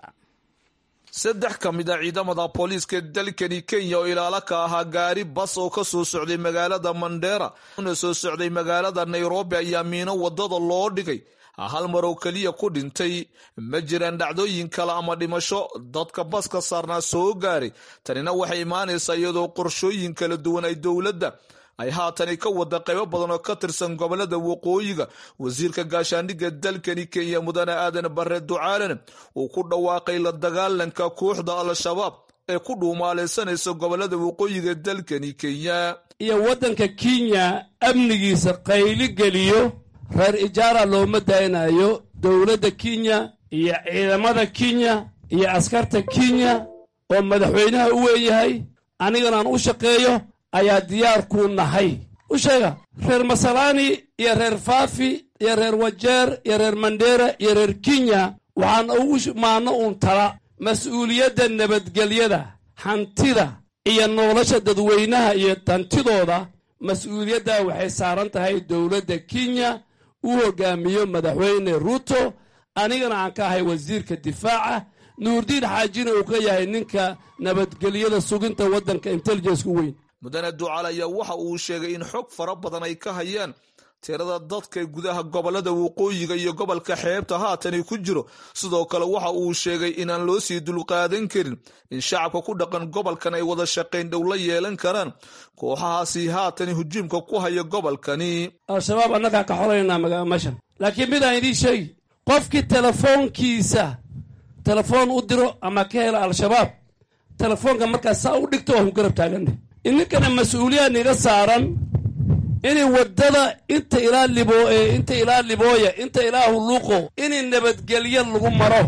saddex ka mid a ciidamada booliiska dalkani kenya oo ilaalo ka ahaa gaari bas oo ka soo socday magaalada mandheera una soo socday magaalada nairobi ayaa miino wadada loo dhigay hal mar oo keliya ku dhintay ma jiraan dhacdooyin kale ama dhimasho dadka baska saarnaa soo gaaray tanina waxay imaanaysaa iyadoo qorshooyin kala duwan ay dowladda ay haatani ka wada qaybo badan oo ka tirsan gobolada waqooyiga wasiirka gaashaandhigga dalkani kenya mudane aadan bare ducaalana uu ku dhawaaqay la dagaalanka kooxda al-shabaab ee ku dhuumaalaysanaysa gobolada waqooyiga dalkani kenya iyo waddanka kenya amnigiisa qayli geliyo reer ijaara looma daynayo dowladda kenya iyo ciidamada kenya iyo askarta kenya oo madaxweynaha u weeyahay aniganaan u shaqeeyo ayaa diyaar kuu nahay u sheega reer masalaani iyo reer faafi iyo reer wajeer iyo reer mandheera iyo reer kenya waxaan ugu maano uun tala mas-uuliyadda nabadgelyada hantida iyo nolosha dadweynaha iyo hantidooda mas-uuliyaddaa waxay saaran tahay dowladda kenya uu hogaamiyo madaxweyne ruuto anigana aan ka ahay wasiirka difaaca nuurdiin xaajina uu ka yahay ninka nabadgelyada suginta waddanka intelligenska weyn mudane ducaal ayaa waxa uu sheegay in xog fara badan ay ka hayaan tirada dadka gudaha gobolada waqooyiga iyo gobolka xeebta haatani ku jiro sidoo kale waxa uu sheegay inaan loo sii dulqaadan karin in shacabka ku dhaqan gobolkan ay wada shaqayn dhow la yeelan karaan kooxahaasi haatani hujuumka ku haya gobolkani al-shabaab annagaa ka xolaynaa meeshan laakiin midaan idiin sheegi qofkii telefoonkiisa telefoon u diro ama ka hela al-shabaab telefoonka markaas saa u dhigto waa ku garab taaganne ininkana mas-uuliyaad niga saaran inay waddada inta ilaa libo inta ilaa libooya inta ilaa hulluuqo inay nabadgelyo lagu maro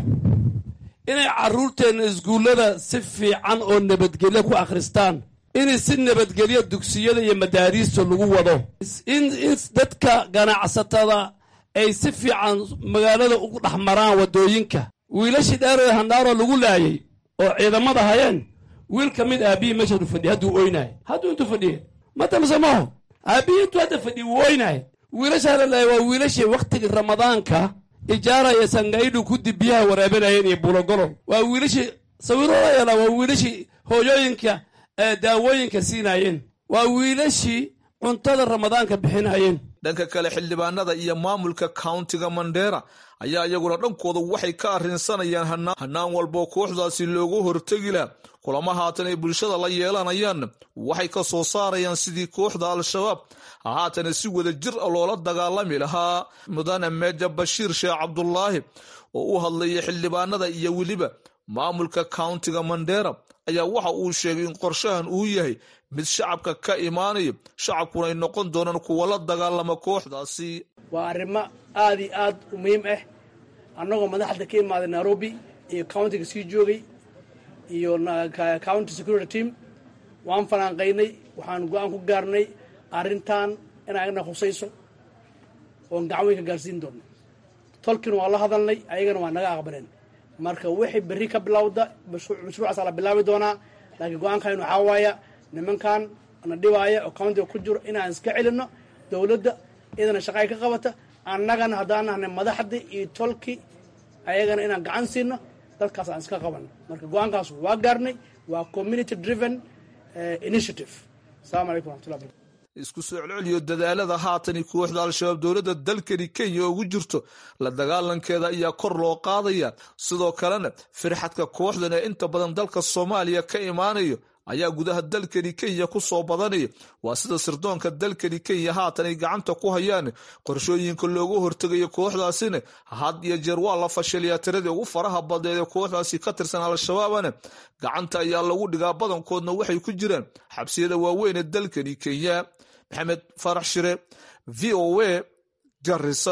inay carruurteenna iskuullada si fiican oo nabadgelyo ku akhristaan inay si nabadgelyo dugsiyada iyo madaariista lagu wado in in dadka ganacsatada ay si fiican magaalada ugu dhex maraan waddooyinka wiilashii dheeree handhaaroo lagu laayay oo ciidamada hayeen wiil ka mid aabihii meeshadu fadhiya hadduu oynahay hadduu intuu fadhiye matamse maho aabihii intuu hadda fadhiya wuu oynahay wiilashaa la laayay waa wiilashii wakhtigii ramadaanka ijaara iyo sangaidhu kudib biyaha waraabanayeen iyo bulogolol waa wiilashii sawirooda yeelaa waa wiilashii hooyooyinka daawooyinka siinaayeen waa wiilashii cuntada ramadaanka bixinayeen dhanka kale xildhibaanada iyo maamulka countiga mandera ayaa iyaguna dhankooda waxay ka arrinsanayaan hanaan walboo kooxdaasi loogu hortegi laha kulamo haatan ay bulshada la yeelanayaan waxay ka soo saarayaan sidii kooxda al-shabaab haatana si wada jir a loola dagaalami lahaa mudane meeja bashiir sheekh cabdulaahi oo u hadlayay xildhibaanada iyo weliba maamulka countiga mandera ayaa waxa uu sheegay in qorshahan uu yahay mid shacabka ka imaanayo shacabkuna ay noqon doonaan kuwa la dagaalama kooxdaasi waa arrimo aad iyo aad u muhiim ah annagoo madaxda ka imaaday nairobi iyo countiga sii joogay iyo county security team waan fanaanqaynay waxaan go-aan ku gaarnay arrintan inay agna khusayso oon gacan weyn ka gaarsiin doono tolkiina waa la hadalnay ayagana waa naga aqbaleen marka wixii berri ka bilowda mashruucaasa la bilaabi doonaa laakiin go-aankan waxaa waaya nimankan na dhibaaya oo countiga ku jiro inaan iska celino dowladda iyadana shaqa ay ka qabata annagana haddaan nahnay madaxdii iyo tolki ayagana inaan gacan siino dadkaas aan iska qabano marka go-aankaas waa gaarnay waa community driven initiative asalamu calaykum raxmatullah barkatu isku soo celceliyo dadaalada haatani kooxda al-shabaab dowladda dalkani kenya ugu jirto la dagaalankeeda ayaa kor loo qaadaya sidoo kalena firxadka kooxdan ee inta badan dalka soomaaliya ka imaanayo ayaa gudaha dalkani kenya ku soo badanaya waa sida sirdoonka dalkani kenya haatan ay gacanta ku hayaan qorshooyinka loogu hortegayo kooxdaasina had iyo jeer waa la fashiliyaa tiradii ugu faraha badneed ee kooxdaasi ka tirsan al-shabaabana gacanta ayaa lagu dhigaa badankoodna waxay ku jiraan xabsiyada waaweyn ee dalkani kenya maxamed farax shire v o a garisa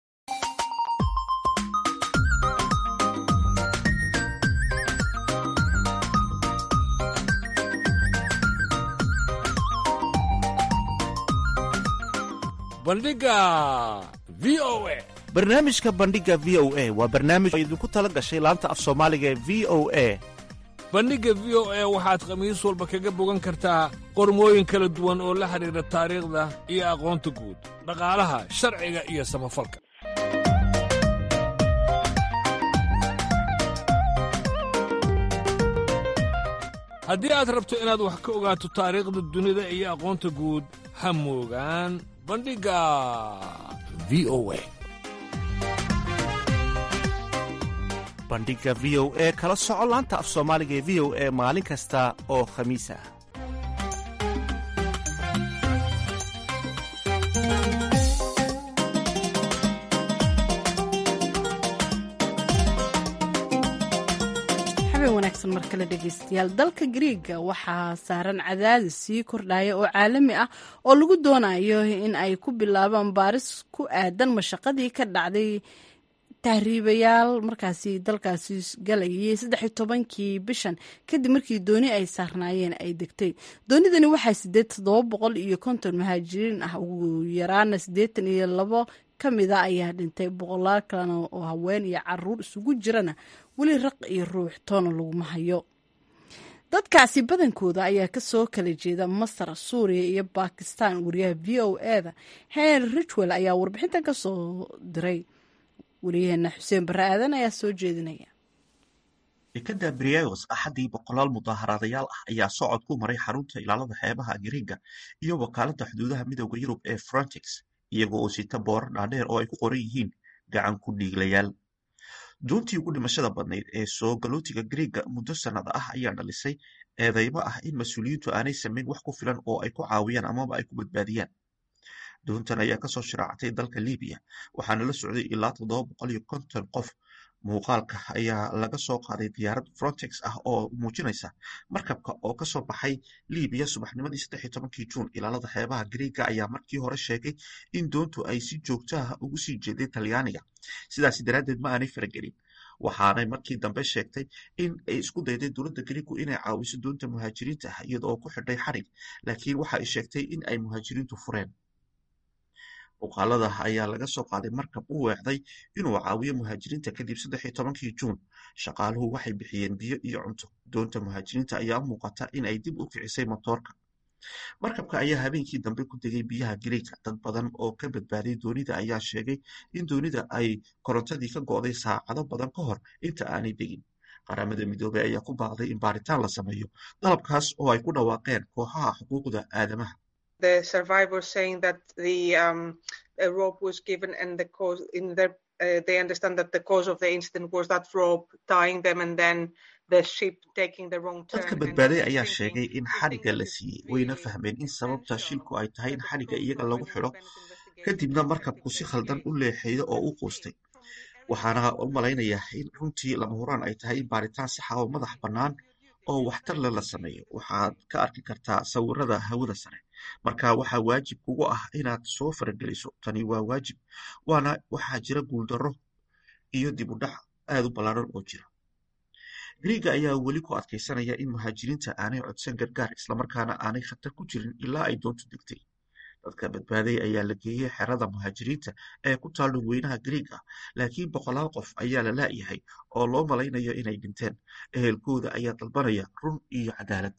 bandhiga v o a barnaamijka bandhiga v o a waa barnaamij oo idinku tala gashay laanta af soomaaliga ee v o a bandhigga v o a waxaad khamiis walba kaga bogan kartaa qormooyin kala duwan oo la xidhiidha taariikhda iyo aqoonta guud dhaqaalaha sharciga iyo samafalka haddii aad rabto inaad wax ka ogaato taariikhda dunida iyo aqoonta guud ha moogaan bandhigga v o a bandhiga v o e kala soco laanta af soomaaliga ee v o e maalin kasta oo khamiis ah xabeen wanaagsan mar kale dhegeystayaal dalka griiga waxaa saaran cadaadis sii kordhaya oo caalami ah oo lagu doonayo in ay ku bilaabaan baaris ku aadan mashaqadii ka dhacday tahriibayaal markaasi dalkaasi galayay saddex tobankii bishan kadib markii dooni ay saarnaayeen ay degtay doonidani waxaa sideed toddoba boqol iyo konton muhaajiriin ah ugu yaraana siddeetan iyo labo ka mida ayaa dhintay boqolaal kalena oo haween iyo caruur isugu jirana weli raq iyo ruux toona laguma hayo dadkaasi badankooda ayaa kasoo kala jeeda masar suuriya iyo bakistan wariyaha v o eda henry richwell ayaa warbixintan kasoo diray wariyaheena xuseen barre aadan ayaa soo jeedinaya dekada brios axaddii boqolaal mudaaharaadayaal ah ayaa socod ku maray xarunta ilaalada xeebaha gariega iyo wakaaladda xuduudaha midooda yurub ee frontex iyago oo sita boorar dhaadheer oo ay ku qoran yihiin gacan ku dhiiglayaal doontii ugu dhimashada badnayd ee soo galootiga griega muddo sannada ah ayaa dhalisay eedeymo ah in mas-uuliyiintu aanay samayn wax ku filan oo ay ku caawiyaan amaba ay ku badbaadiyaan doontan ayaa kasoo shiraactay dalka libiya waxaana la socday ilaa toddoba boqol iyo konton qof muuqaalka ayaa laga soo qaaday diyaarad frontex ah oo muujinaysa markabka oo kasoo baxay libiya subaxnimadii saddex iyo tobankii juun ilaalada xeebaha griega ayaa markii hore sheegay in doontu ay si joogto ah ugu sii jeeday talyaaniga sidaasi daraaddeed ma aanay faragelin waxaanay markii dambe sheegtay in ay isku dayday dowladda griigu inay caawiso doonta muhaajiriinta ah iyada oo ku xidhay xarig laakiin waxa ay sheegtay in ay muhaajiriintu fureen muuqaalada ayaa laga soo qaaday markab u weecday inuu caawiyo muhaajiriinta kadib saddex iyo tobankii juun shaqaaluhu waxay bixiyeen biyo iyo cunto doonta muhaajiriinta ayaa u muuqata in ay dib u kicisay motoorka markabka ayaa habeenkii dambe ku degay biyaha griega dad badan oo ka badbaaday doonida ayaa sheegay in doonida ay korontadii ka go'day saacado badan ka hor inta aanay degin qaramada midoobey ayaa ku baaqday in baaritaan la sameeyo dalabkaas oo ay ku dhawaaqeen kooxaha xuquuqda aadamaha the survivors saying that the um, a rope was given and the cause in their uh, they understand that the cause of the incident was that rope tying them and then the ship taking the wrong turn. dadka badbaaday ayaa sheegay in xadhigga la siiyey wayna fahmeen in sababta shilku ay tahay in xadhigga iyaga lagu xidho kadibna markabku si khaldan u leexeeyo oo u quustay waxaana u malaynayaa in runtii lama huraan ay tahay in baaritaan saxa oo madax bannaan oo waxtarle la sameeyo waxaad ka arki kartaa sawirada hawada sare marka waxaa waajib kugu ah inaad soo farageliso tani waa waajib waana waxaa jira guuldarro iyo dib u dhac aad u ballaaran oo jira griiga ayaa weli ku adkaysanaya in muhaajiriinta aanay codsan gargaar islamarkaana aanay khatar ku jirin ilaa ay doontu degtay dadka badbaaday ayaa la geeyey xerada muhaajiriinta ee ku taal dhulweynaha griiga laakiin boqolaal qof ayaa la laayahay oo loo malaynayo inay dhinteen ehelkooda ayaa dalbanaya run iyo cadaalad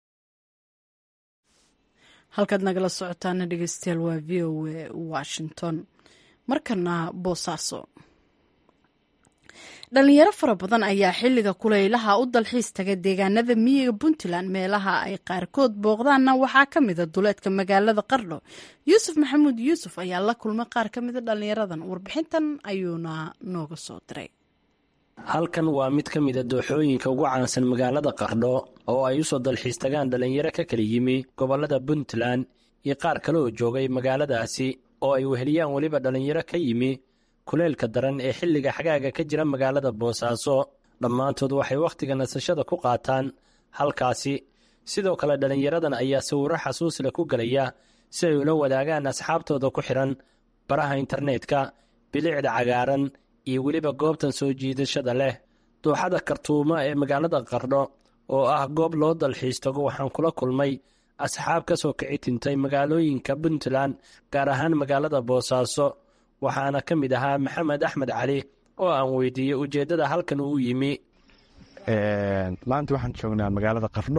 halkaad nagala socotaana dhegeystayaal waa v o a washington markana boosaaso dhalinyaro fara badan ayaa xilliga kulaylaha u dalxiis taga deegaanada miyiga puntland meelaha ay qaarkood booqdaanna waxaa ka mida duleedka magaalada qardho yuusuf maxamuud yuusuf ayaa la kulmay qaar ka mida dhalinyaradan warbixintan ayuuna nooga soo diray halkan waa mid ka mida dooxooyinka ugu caansan magaalada qardho oo ay usoo dalxiis tagaan dhalinyaro ka kala yimi gobolada puntland iyo qaar kale oo joogay magaaladaasi oo ay weheliyaan weliba dhalinyaro ka yimi kuleylka daran ee xilliga xagaaga ka jira magaalada boosaaso dhammaantood waxay wakhtiga nasashada ku qaataan halkaasi sidoo kale dhallinyaradan ayaa sawirro xasuus leh ku gelaya si ay ula wadaagaan asxaabtooda ku xidhan baraha internetka bilicda cagaaran iyo weliba goobtan soo jiidashada leh dooxada kartuuma ee magaalada qardho oo ah goob loo dalxiis tago waxaan kula kulmay asxaab ka soo kici tintay magaalooyinka puntland gaar ahaan magaalada boosaaso waxaana ka mid ahaa maxamed axmed cali oo aan weydiiyey ujeeddada halkan uu yimi maanta waxaan joognaa magaalada qardho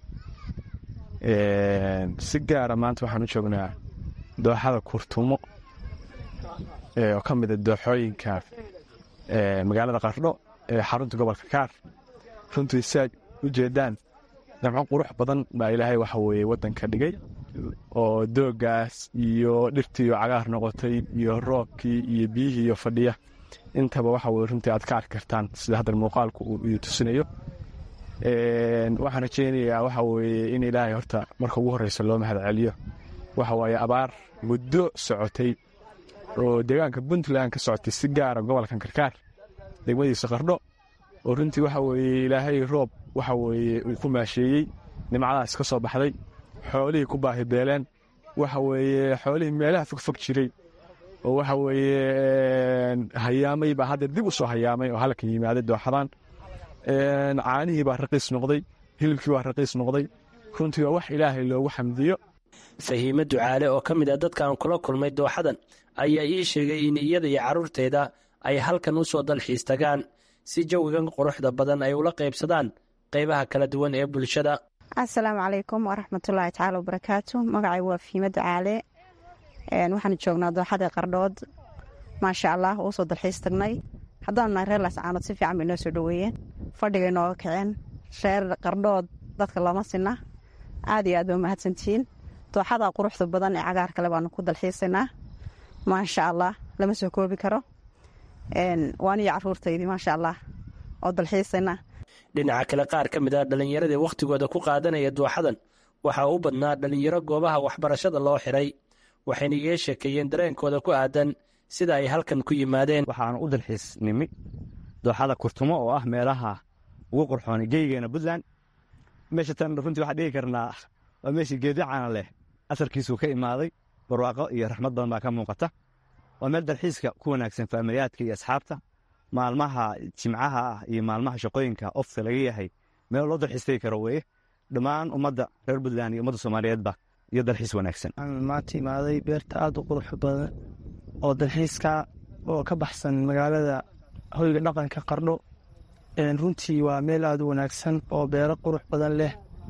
si gaara maanta waxaan u joognaa dooxada kurtumo oo ka mida dooxooyinka magaalada qardho ee xarunta gobolka kaar runtii si aad u jeedaan damco qurux badan baa ilaahay waxa weeye waddanka dhigay oo doogaas iyo dhirtiiyo cagaar noqotay iyo roobkii iyo biyihii iyo fadhiya intaba waxa weye runtii aad ka arki kartaan sida haddan muuqaalku uu idin tusinayo waxaan rajeynayaa waxa weeye in ilaahay horta marka ugu horreysa loo mahad celiyo waxa waaye abaar muddo socotay oo deegaanka puntland ka socotay si gaara gobolkan karkaar degmadiisa qardho oo runtii waxa weeye ilaahay roob waxa weeye uu ku maasheeyey nimcadaas ka soo baxday xoolihii ku baahi beeleen waxa weeye xoolihii meelaha fogfog jiray oo waxa weeye hayaamay baa hadda dib u soo hayaamay oo halkan yimaaday dooxadan caanihii baa raqiis noqday hilibkii baa raqiis noqday runtii waa wax ilaahay loogu xamdiyo fahiime ducaale oo ka mid ah dadka aan kula kulmay dooxadan ayaa ii sheegay in iyada iyo carruurteeda ay halkan u soo dalxiis tagaan si jawigan quruxda badan ay ula qaybsadaan qaybaha kala duwan ee bulshada asalaamu calaykum waraxmatullaahi tacaala wabarakaatu magacay waa fiimada caale waxaan joognaa dooxada qardhood maasha allah uu soo dalxiis tagnay haddaanu nahay reer laascaanood si fiican bay noo soo dhoweeyeen fadhigay nooga kaceen reer qardhood dadka looma sinna aad iyo aad ba mahadsantihiin dooxada quruxda badan ee cagaar kale baanu ku dalxiisaynaa maasha allah lama soo koobi karo waaniyo caruurtaydii maasha allah oo dalxiisaynaa dhinaca kale qaar ka mid ah dhallinyaradii wakhtigooda ku qaadanaya dooxadan waxaa u badnaa dhallinyaro goobaha waxbarashada loo xiray waxayna iga sheekeeyeen dareenkooda ku aadan sida ay halkan ku yimaadeen waxaanu u dalxiis nimi dooxada kurtumo oo ah meelaha ugu qurxoonay geygeena puntland meesha tan runtii waxaan dhigi karnaa waa meeshii geedyo caana leh asalkiisuu ka imaaday barwaaqo iyo raxmad badan baa ka muuqata waa meel dalxiiska ku wanaagsan faamiliyaadka iyo asxaabta maalmaha jimcaha ah iyo maalmaha shaqooyinka ofka laga yahay meel loo dalxiis tegi karo weye dhammaan ummadda reer puntland iyo ummadda soomaaliyeedba iyo dalxiis wanaagsan maanta imaaday beerta aada u qurux badan oo dalxiiska oo ka baxsan magaalada hoyga dhaqanka qardho runtii waa meel aada u wanaagsan oo beero qurux badan leh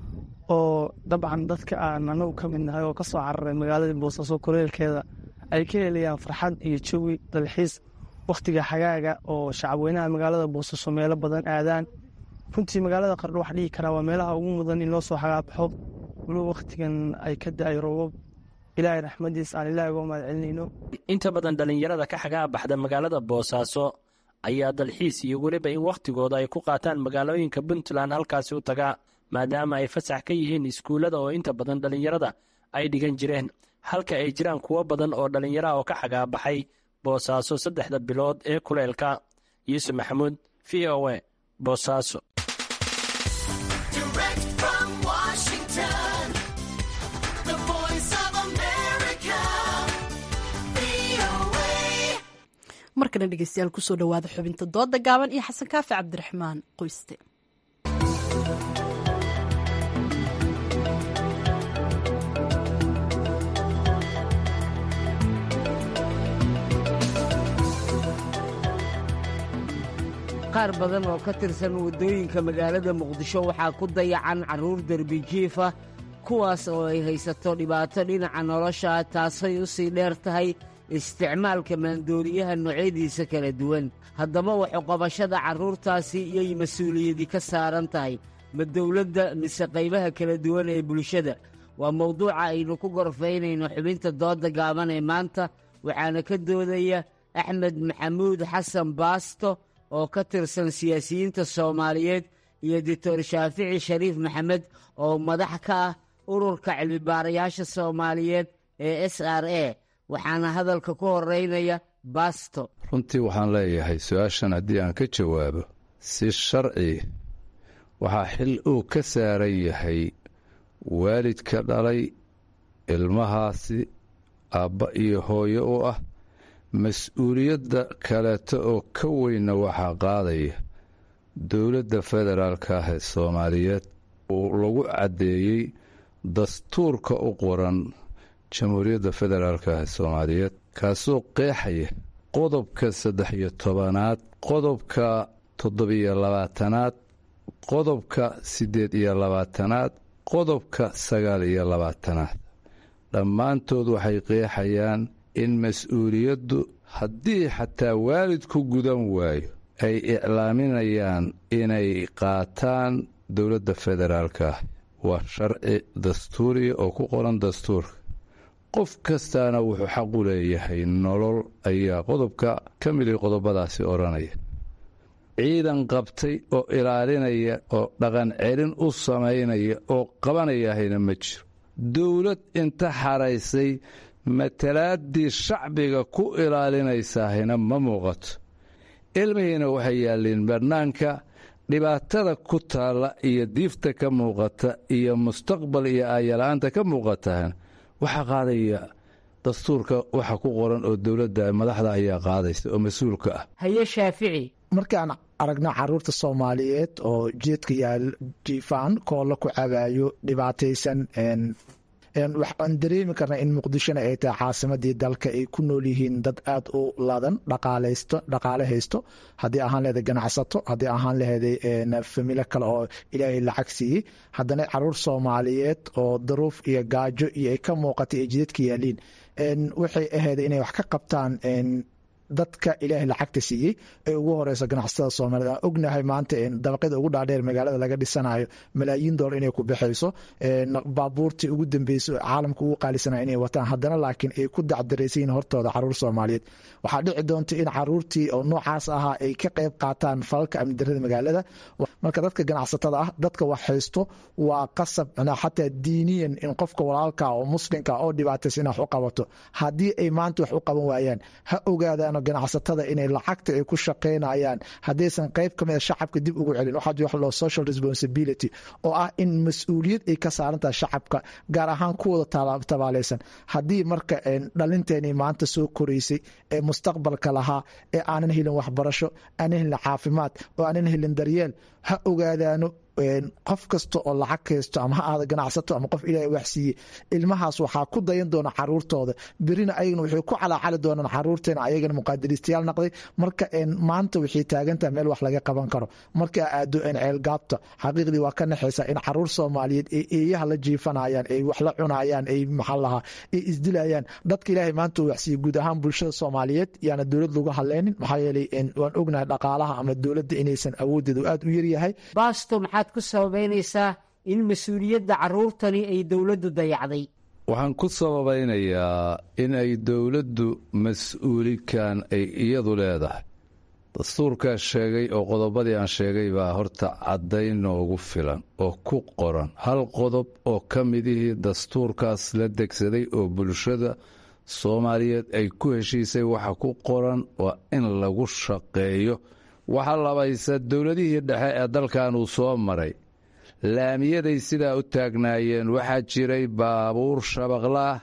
oo dabcan dadka aan anagu ka mid nahay oo ka soo cararay magaalada boosaaso kuleelkeeda ay ka helayaan farxad iyo jawi dalxiis wakhtiga xagaaga oo shacabweynaha magaalada boosaaso meelo badan aadaan runtii magaalada qardho wax dhihi karaa waa meelaha ugu mudan in loo soo xagaabaxo waliba wakhtigan ay ka da-ay roobab ilaahay raxmadiis aan ilaah uga mahad celinayno inta badan dhallinyarada ka xagaa baxda magaalada boosaaso ayaa dalxiis iyo weliba in wakhtigooda ay ku qaataan magaalooyinka puntland halkaasi u tagaa maadaama ay fasax ka yihiin iskuullada oo inta badan dhallinyarada ay dhigan jireen halka ay jiraan kuwo badan oo dhallinyaraha oo ka xagaabaxay boosaaso saddexda bilood ee kuleelka yuusuf maxamuud v o e boosaaso markana dhegeystayaal kusoo dhawaada xubinta dooda gaaban iyo xasan kaafi cabdiraxmaan qoyste qaar badan oo ka tirsan waddooyinka magaalada muqdisho waxaa ku dayacan carruur derbijiifa kuwaas oo ay haysato dhibaato dhinaca nolosha taasay u sii dheer tahay isticmaalka maandooriyaha noocyadiisa kala duwan haddaba waxuqabashada carruurtaasi iyay mas-uuliyadi ka saaran tahay ma dowladda mise qaybaha kala duwan ee bulshada waa mawduuca aynu ku gorfaynayno xubinta doodda gaaban ee maanta waxaana ka doodaya axmed maxamuud xasan baasto oo ka tirsan siyaasiyiinta soomaaliyeed iyo doctor shaafici shariif maxamed oo madax ka ah ururka cilmibaarayaasha soomaaliyeed ee s r a waxaana hadalka ku horeynaya baasto runtii waxaan leeyahay su-aashan haddii aan ka jawaabo si sharci waxaa xil uu ka saaran yahay waalidka dhalay ilmahaasi aabba iyo hooyo u ah mas-uuliyadda kaleeto oo ka weynna waxaa qaadaya dowladda federaalka ah ee soomaaliyeed uu lagu caddeeyey dastuurka u qoran jamhuuriyadda federaalka ah ee soomaaliyeed kaasoo qeexaya qodobka saddex iyo tobanaad qodobka toddobiyo labaatanaad qodobka siddeed iyo labaatanaad qodobka sagaal iyo labaatanaad dhammaantood waxay qeexayaan in mas-uuliyaddu haddii xataa waalidku gudan waayo ay iclaaminayaan inay qaataan dowladda federaalka ah waa sharci dastuuriya oo ku qoran dastuurka qof kastaana wuxuu xaq u leeyahay nolol ayaa qodobka ka miday qodobadaasi odhanaya ciidan qabtay oo ilaalinaya oo dhaqan celin u samaynaya oo qabanayahayna ma jiro dowlad inta xaraysay matalaaddii shacbiga ku ilaalinaysaahina ma muuqato ilmihiina waxay yaalliin bannaanka dhibaatada ku taalla iyo diifta ka muuqata iyo mustaqbal iyo aayala-aanta ka muuqatahana waxaa qaadaya dastuurka waxa ku qoran oo dowladda madaxda ayaa qaadaysa oo mas-uulka ah haye shaafici markaan aragno caruurta soomaaliyeed oo jeedka yaal jiifaan koolla ku cabaayo dhibaataysan waxaan dareemi karnaa in muqdishona ay tahay caasimadii dalka ay ku nool yihiin dad aad u ladan dhaqaaleysto dhaqaale haysto haddii ahaan leheday ganacsato haddii ahaan leheday familo kale oo ilaahay lacag siiyey haddana caruur soomaaliyeed oo daruuf iyo gaajo iyo ay ka muuqatay ay jidadka yaaliin waxay ahayd inay wax ka qabtaan dadka ilaahay lacagta siiyey ee ugu horeyso ganacsatada soomaaliyed aan ognahay maanta dabaqyada ugu dhaadheer magaalada laga dhisanayo malaayiin doolar inay ku baxayso baabuurtii ugu dambeysay caalamka ugu qaalisanaya inay wataan haddana laakiin ay ku dacdaraysayiin hortooda caruur soomaaliyeed waxaa dhici doonta in caruurtii oo noocaas ahaa ay ka qayb qaataan falalka amni darada magaalada marka dadka ganacsatada ah dadka wax haysto waa qasab xataa diiniyan in qofka walaalka oo muslimka oo dhibaataysa in wax u qabato haddii ay maanta wax u qaban waayaan ha ogaadaan ganacsatada inay lacagta ay ku shaqaynayaan haddaysan qayb ka mid a shacabka dib ugu celin waxaa jira wax loo social responsibility oo ah in mas-uuliyad ay ka saaran tahay shacabka gaar ahaan kuwooda tabaalaysan haddii marka dhalinteenii maanta soo koraysay ee mustaqbalka lahaa ee aanan helin waxbarasho aanan helin caafimaad oo aanan helin daryeel ha ogaadaano qof kasta oo lacag haysto ama ha aada ganacsato ama qof ilaahay wax siiyey ilmahaas waxaa ku dayan doona caruurtooda berina ayagana waxay ku calaacali doonaan caruurteena ayagana muqaadiristayaal naqday marka maanta waxay taagantaha meel wax laga qaban karo markaa aado ceelgaabta xaqiiqdii waa ka naxaysaa in caruur soomaaliyeed ay eeyaha la jiifanayaan ay wax la cunayaan ay maxaa lahaa ay isdilayaan dadka ilaahay maanta uu waxsiiyey guud ahaan bulshada soomaaliyeed yaana dowlad lagu hadleynin maxaa yeelay waan ognahay dhaqaalaha ama dowladda inaysan awoodeedu aad u yaryahay ku sababaynaysaa in mas-uuliyadda caruurtani ay dowladdu dayacday waxaan ku sababaynayaa in ay dowladdu mas-uulikan ay iyadu leedahay dastuurkaa sheegay oo qodobadii aan sheegay baa horta caddayn noogu filan oo ku qoran hal qodob oo ka midihii dastuurkaas la degsaday oo bulshada soomaaliyeed ay ku heshiisay waxa ku qoran waa in lagu shaqeeyo waxaa labaysa dowladihii dhexe ee dalkan uu soo maray laamiyaday sidaa u taagnaayeen waxaa jiray baabuur shabaqlaah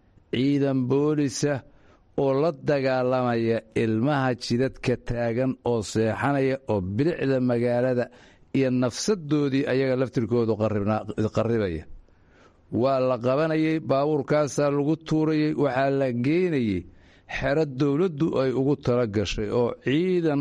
ciidan boolisa oo la dagaalamaya ilmaha jidadka taagan oo seexanaya oo bilicda magaalada iyo nafsadoodii ayaga laftirkoodu qarribaya waa la qabanayay baabuurkaasaa lagu tuurayay waxaa la geenayay xero dowladdu ay ugu tala gashay oo ciidan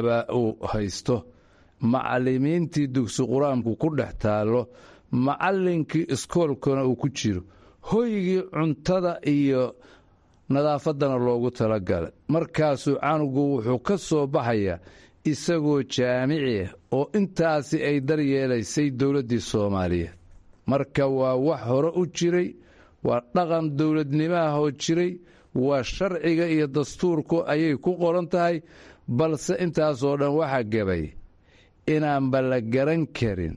uu haysto macallimiintii dugsi qur-aanku ku dhex taallo macallinkii iskoolkana uu ku jiro hoygii cuntada iyo nadaafaddana loogu talagalay markaasuu canugu wuxuu ka soo baxayaa isagoo jaamici ah oo intaasi ay daryeelaysay dowladdii soomaaliyeed marka waa wax hore u jiray waa dhaqan dowladnimaahoo jiray waa sharciga iyo dastuurku ayay ku qoran tahay balse intaasoo dhan waxaa gabay inaanba la garan karin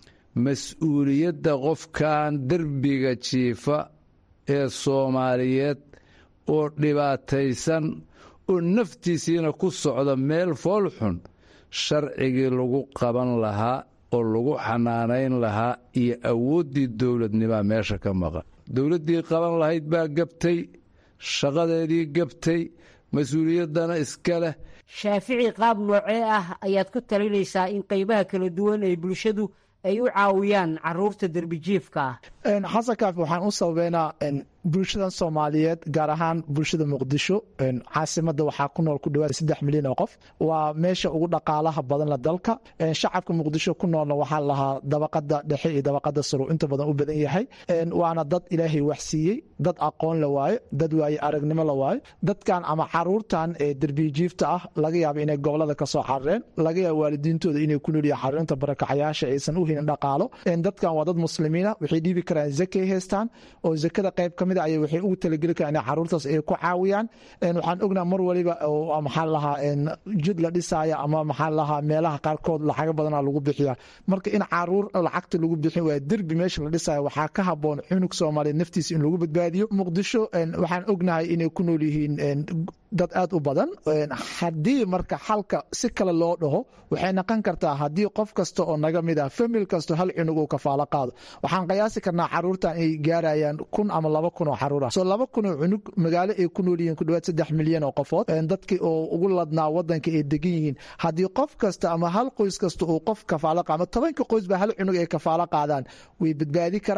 mas-uuliyadda qofkan derbiga jiifa ee soomaaliyeed oo dhibaataysan oo naftiisiina ku socda meel foolxun sharcigii lagu qaban lahaa oo lagu xanaanayn lahaa iyo awooddii dowladnimaa meesha ka maqan dowladdii qaban lahayd baa gabtay shaqadeedii gabtay mas-uuliyaddana iska leh shaafici qaab noocee ah ayaad ku talinaysaa in qaybaha kala duwan ee bulshadu ay u caawiyaan caruurta derbijiifka ah xasan kaafi waxaan u sababeynaa bulshadan soomaaliyeed gaar ahaan bulshada muqdisho caasimada waxaa ku nool ku dhawaad saddex milyan oo qof waa meesha ugu dhaqaalaha badan la dalka shacabka muqdisho ku noolna waxaa lahaa dabaqada dhexe iyo dabaqada saro inta badan u badan yahay waana dad ilaahay wax siiyey dad aqoon la waayo dad waaye aragnimo la waayo dadkan ama caruurtan ee derbijiifta ah laga yaaba inay gobolada kasoo carareen laga yaaba waalidiintooda inay ku noolyihin xaruunta barakacayaasha aysan u helin dhaqaalo dadkan waa dad muslimiina waxay dhiibi karaan zakay haystaan oo zakada qayb ka mid ay waxay ugu talageli karaan in caruurtaas ay ku caawiyaan waxaan ognaa mar waliba maxaa lahaa jid la dhisaya ama maxaa lahaa meelaha qaarkood lacago badana lagu bixiya marka in caruur lacagta lagu bixin waa derbi meesha la dhisaya waxaa ka haboon cunug soomaaliyeed naftiisa in lagu badbaadiyo muqdisho waxaan ognahay inay ku nool yihiin dad aad u badan haddii marka xalka si kale loo dhaho waxay noqon kartaa haddii qof kasta oo naga mid ah famil kasto hal cunug uu kafaalo qaado waxaan qiyaasi karnaa caruurtan ay gaarayaan kun ama laba kun oo caruur ah soo laba kun oo cunug magaalo ay ku nool yihiin ku dhawaad saddex milyan oo qofood dadkii oo ugu ladnaa wadanka ay degan yihiin haddii qof kasta ama hal qoys kasta uu qof kafaalo qaado ama tobanka qoys ba hal cunug ay kafaalo qaadaan way badbaadi karaan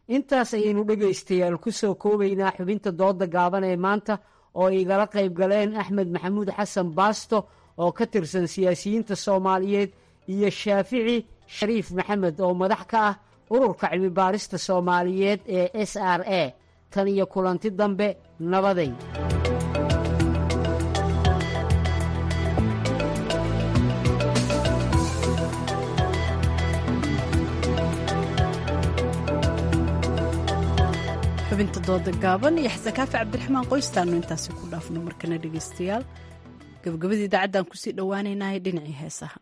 intaas ayaynu dhegaystayaal ku soo koobaynaa xubinta dooda gaaban ee maanta oo igala qayb galeen axmed maxamuud xasan baasto oo ka tirsan siyaasiyiinta soomaaliyeed iyo shaafici shariif maxamed oo madax ka ah ururka cilmi baarista soomaaliyeed ee s r a tan iyo kulanti dambe nabaday xubinta dooda gaaban iyo xasan kaafi cabdiraxmaan qoystaanu intaasi ku dhaafno markana dhegaystayaal gabagabadii idaacaddan kusii dhowaanaynahay dhinacii heesaha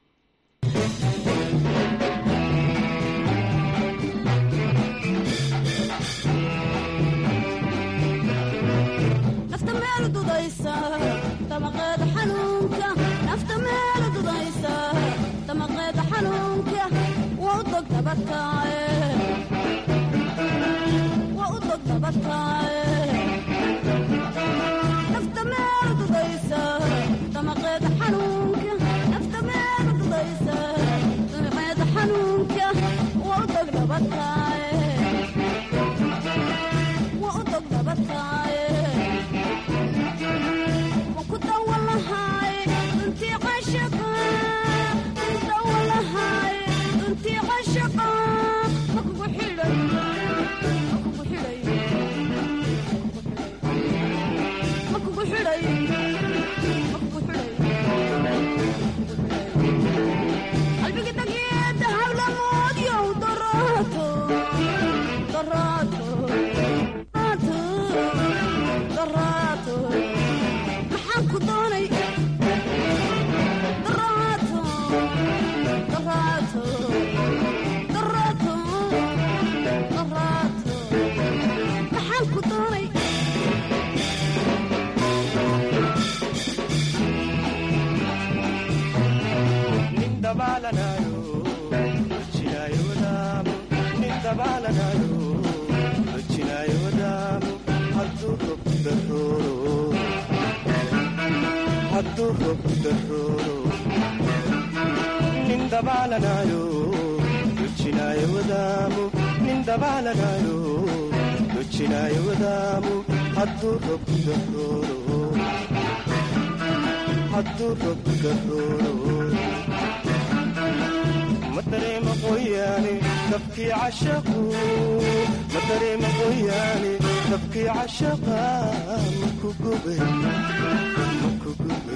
nafta meel dudaysa damaqeeda xanuunka nafta meel dudaysa damaqeeda xanuunka waa u dog dabadkaaye waa u dog dabadkaaye nafta meel dudaysa damaqeeda xanuunka nafta meel dudaysa damaqeeda xanuunka waa u dog dabadkaaye waa u dog dabadkaaye maxaan ku doonay daraato daraato daraato daraato maxaan ku doonay నిందబాలనాyo రుచినాయ వదాము నిందబాలనాyo రుచినాయ వదాము హద్దు రొక్కరోరు హద్దు రొక్కరోరు మతరేమ qoyaane dabkii cashaqu matareema qoyaane dabkii cashaqa maku gube maku gube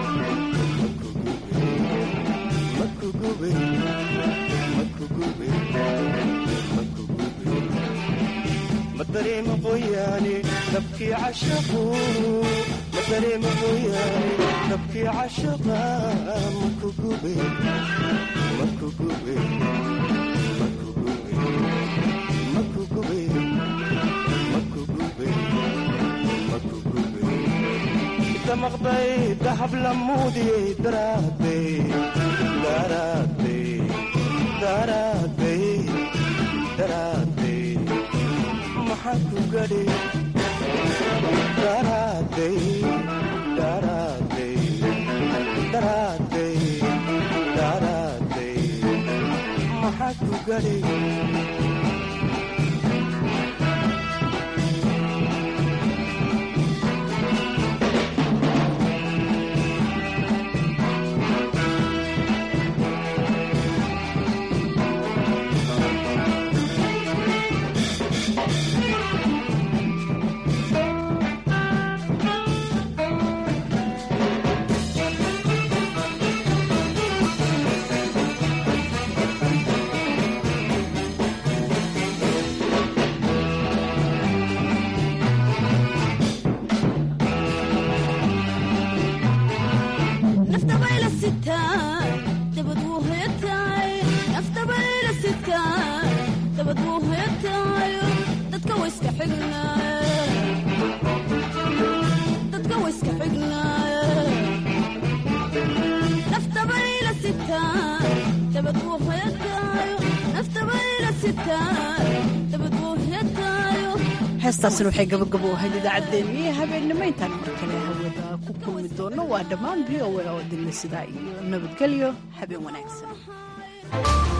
maku gube maku gube maku gube matareema qoyaane dabkii cashaqu matareema qoyaane dabkii cashaqa maku gube maku gube maku gube maku gube maku gube maku gube damaqday dahab lamuudiyey daraaday daraaday daraaday daraaday maxaa ku gadhi daraaday daraaday daraaday daraaday maxaa ku gadhi nafta bayla sitaa dabad wuu hoyataay nafta bayla sitaa dabad wuu hoyataayo dadka wayska xignaaye dadka wayska xignaaye nafta bayla sitaa dabad wuu hoyataayo nafta bayla sitaa dabad wuu hoyataayo heestaasina waxay gabagabo u ahayd idaacaddeenniyo habeennimo intaan mar kale hawada ku kulmi doono waa dhammaan v o a oo dinle sidaa iyo nabadgelyo habeen wanaagsan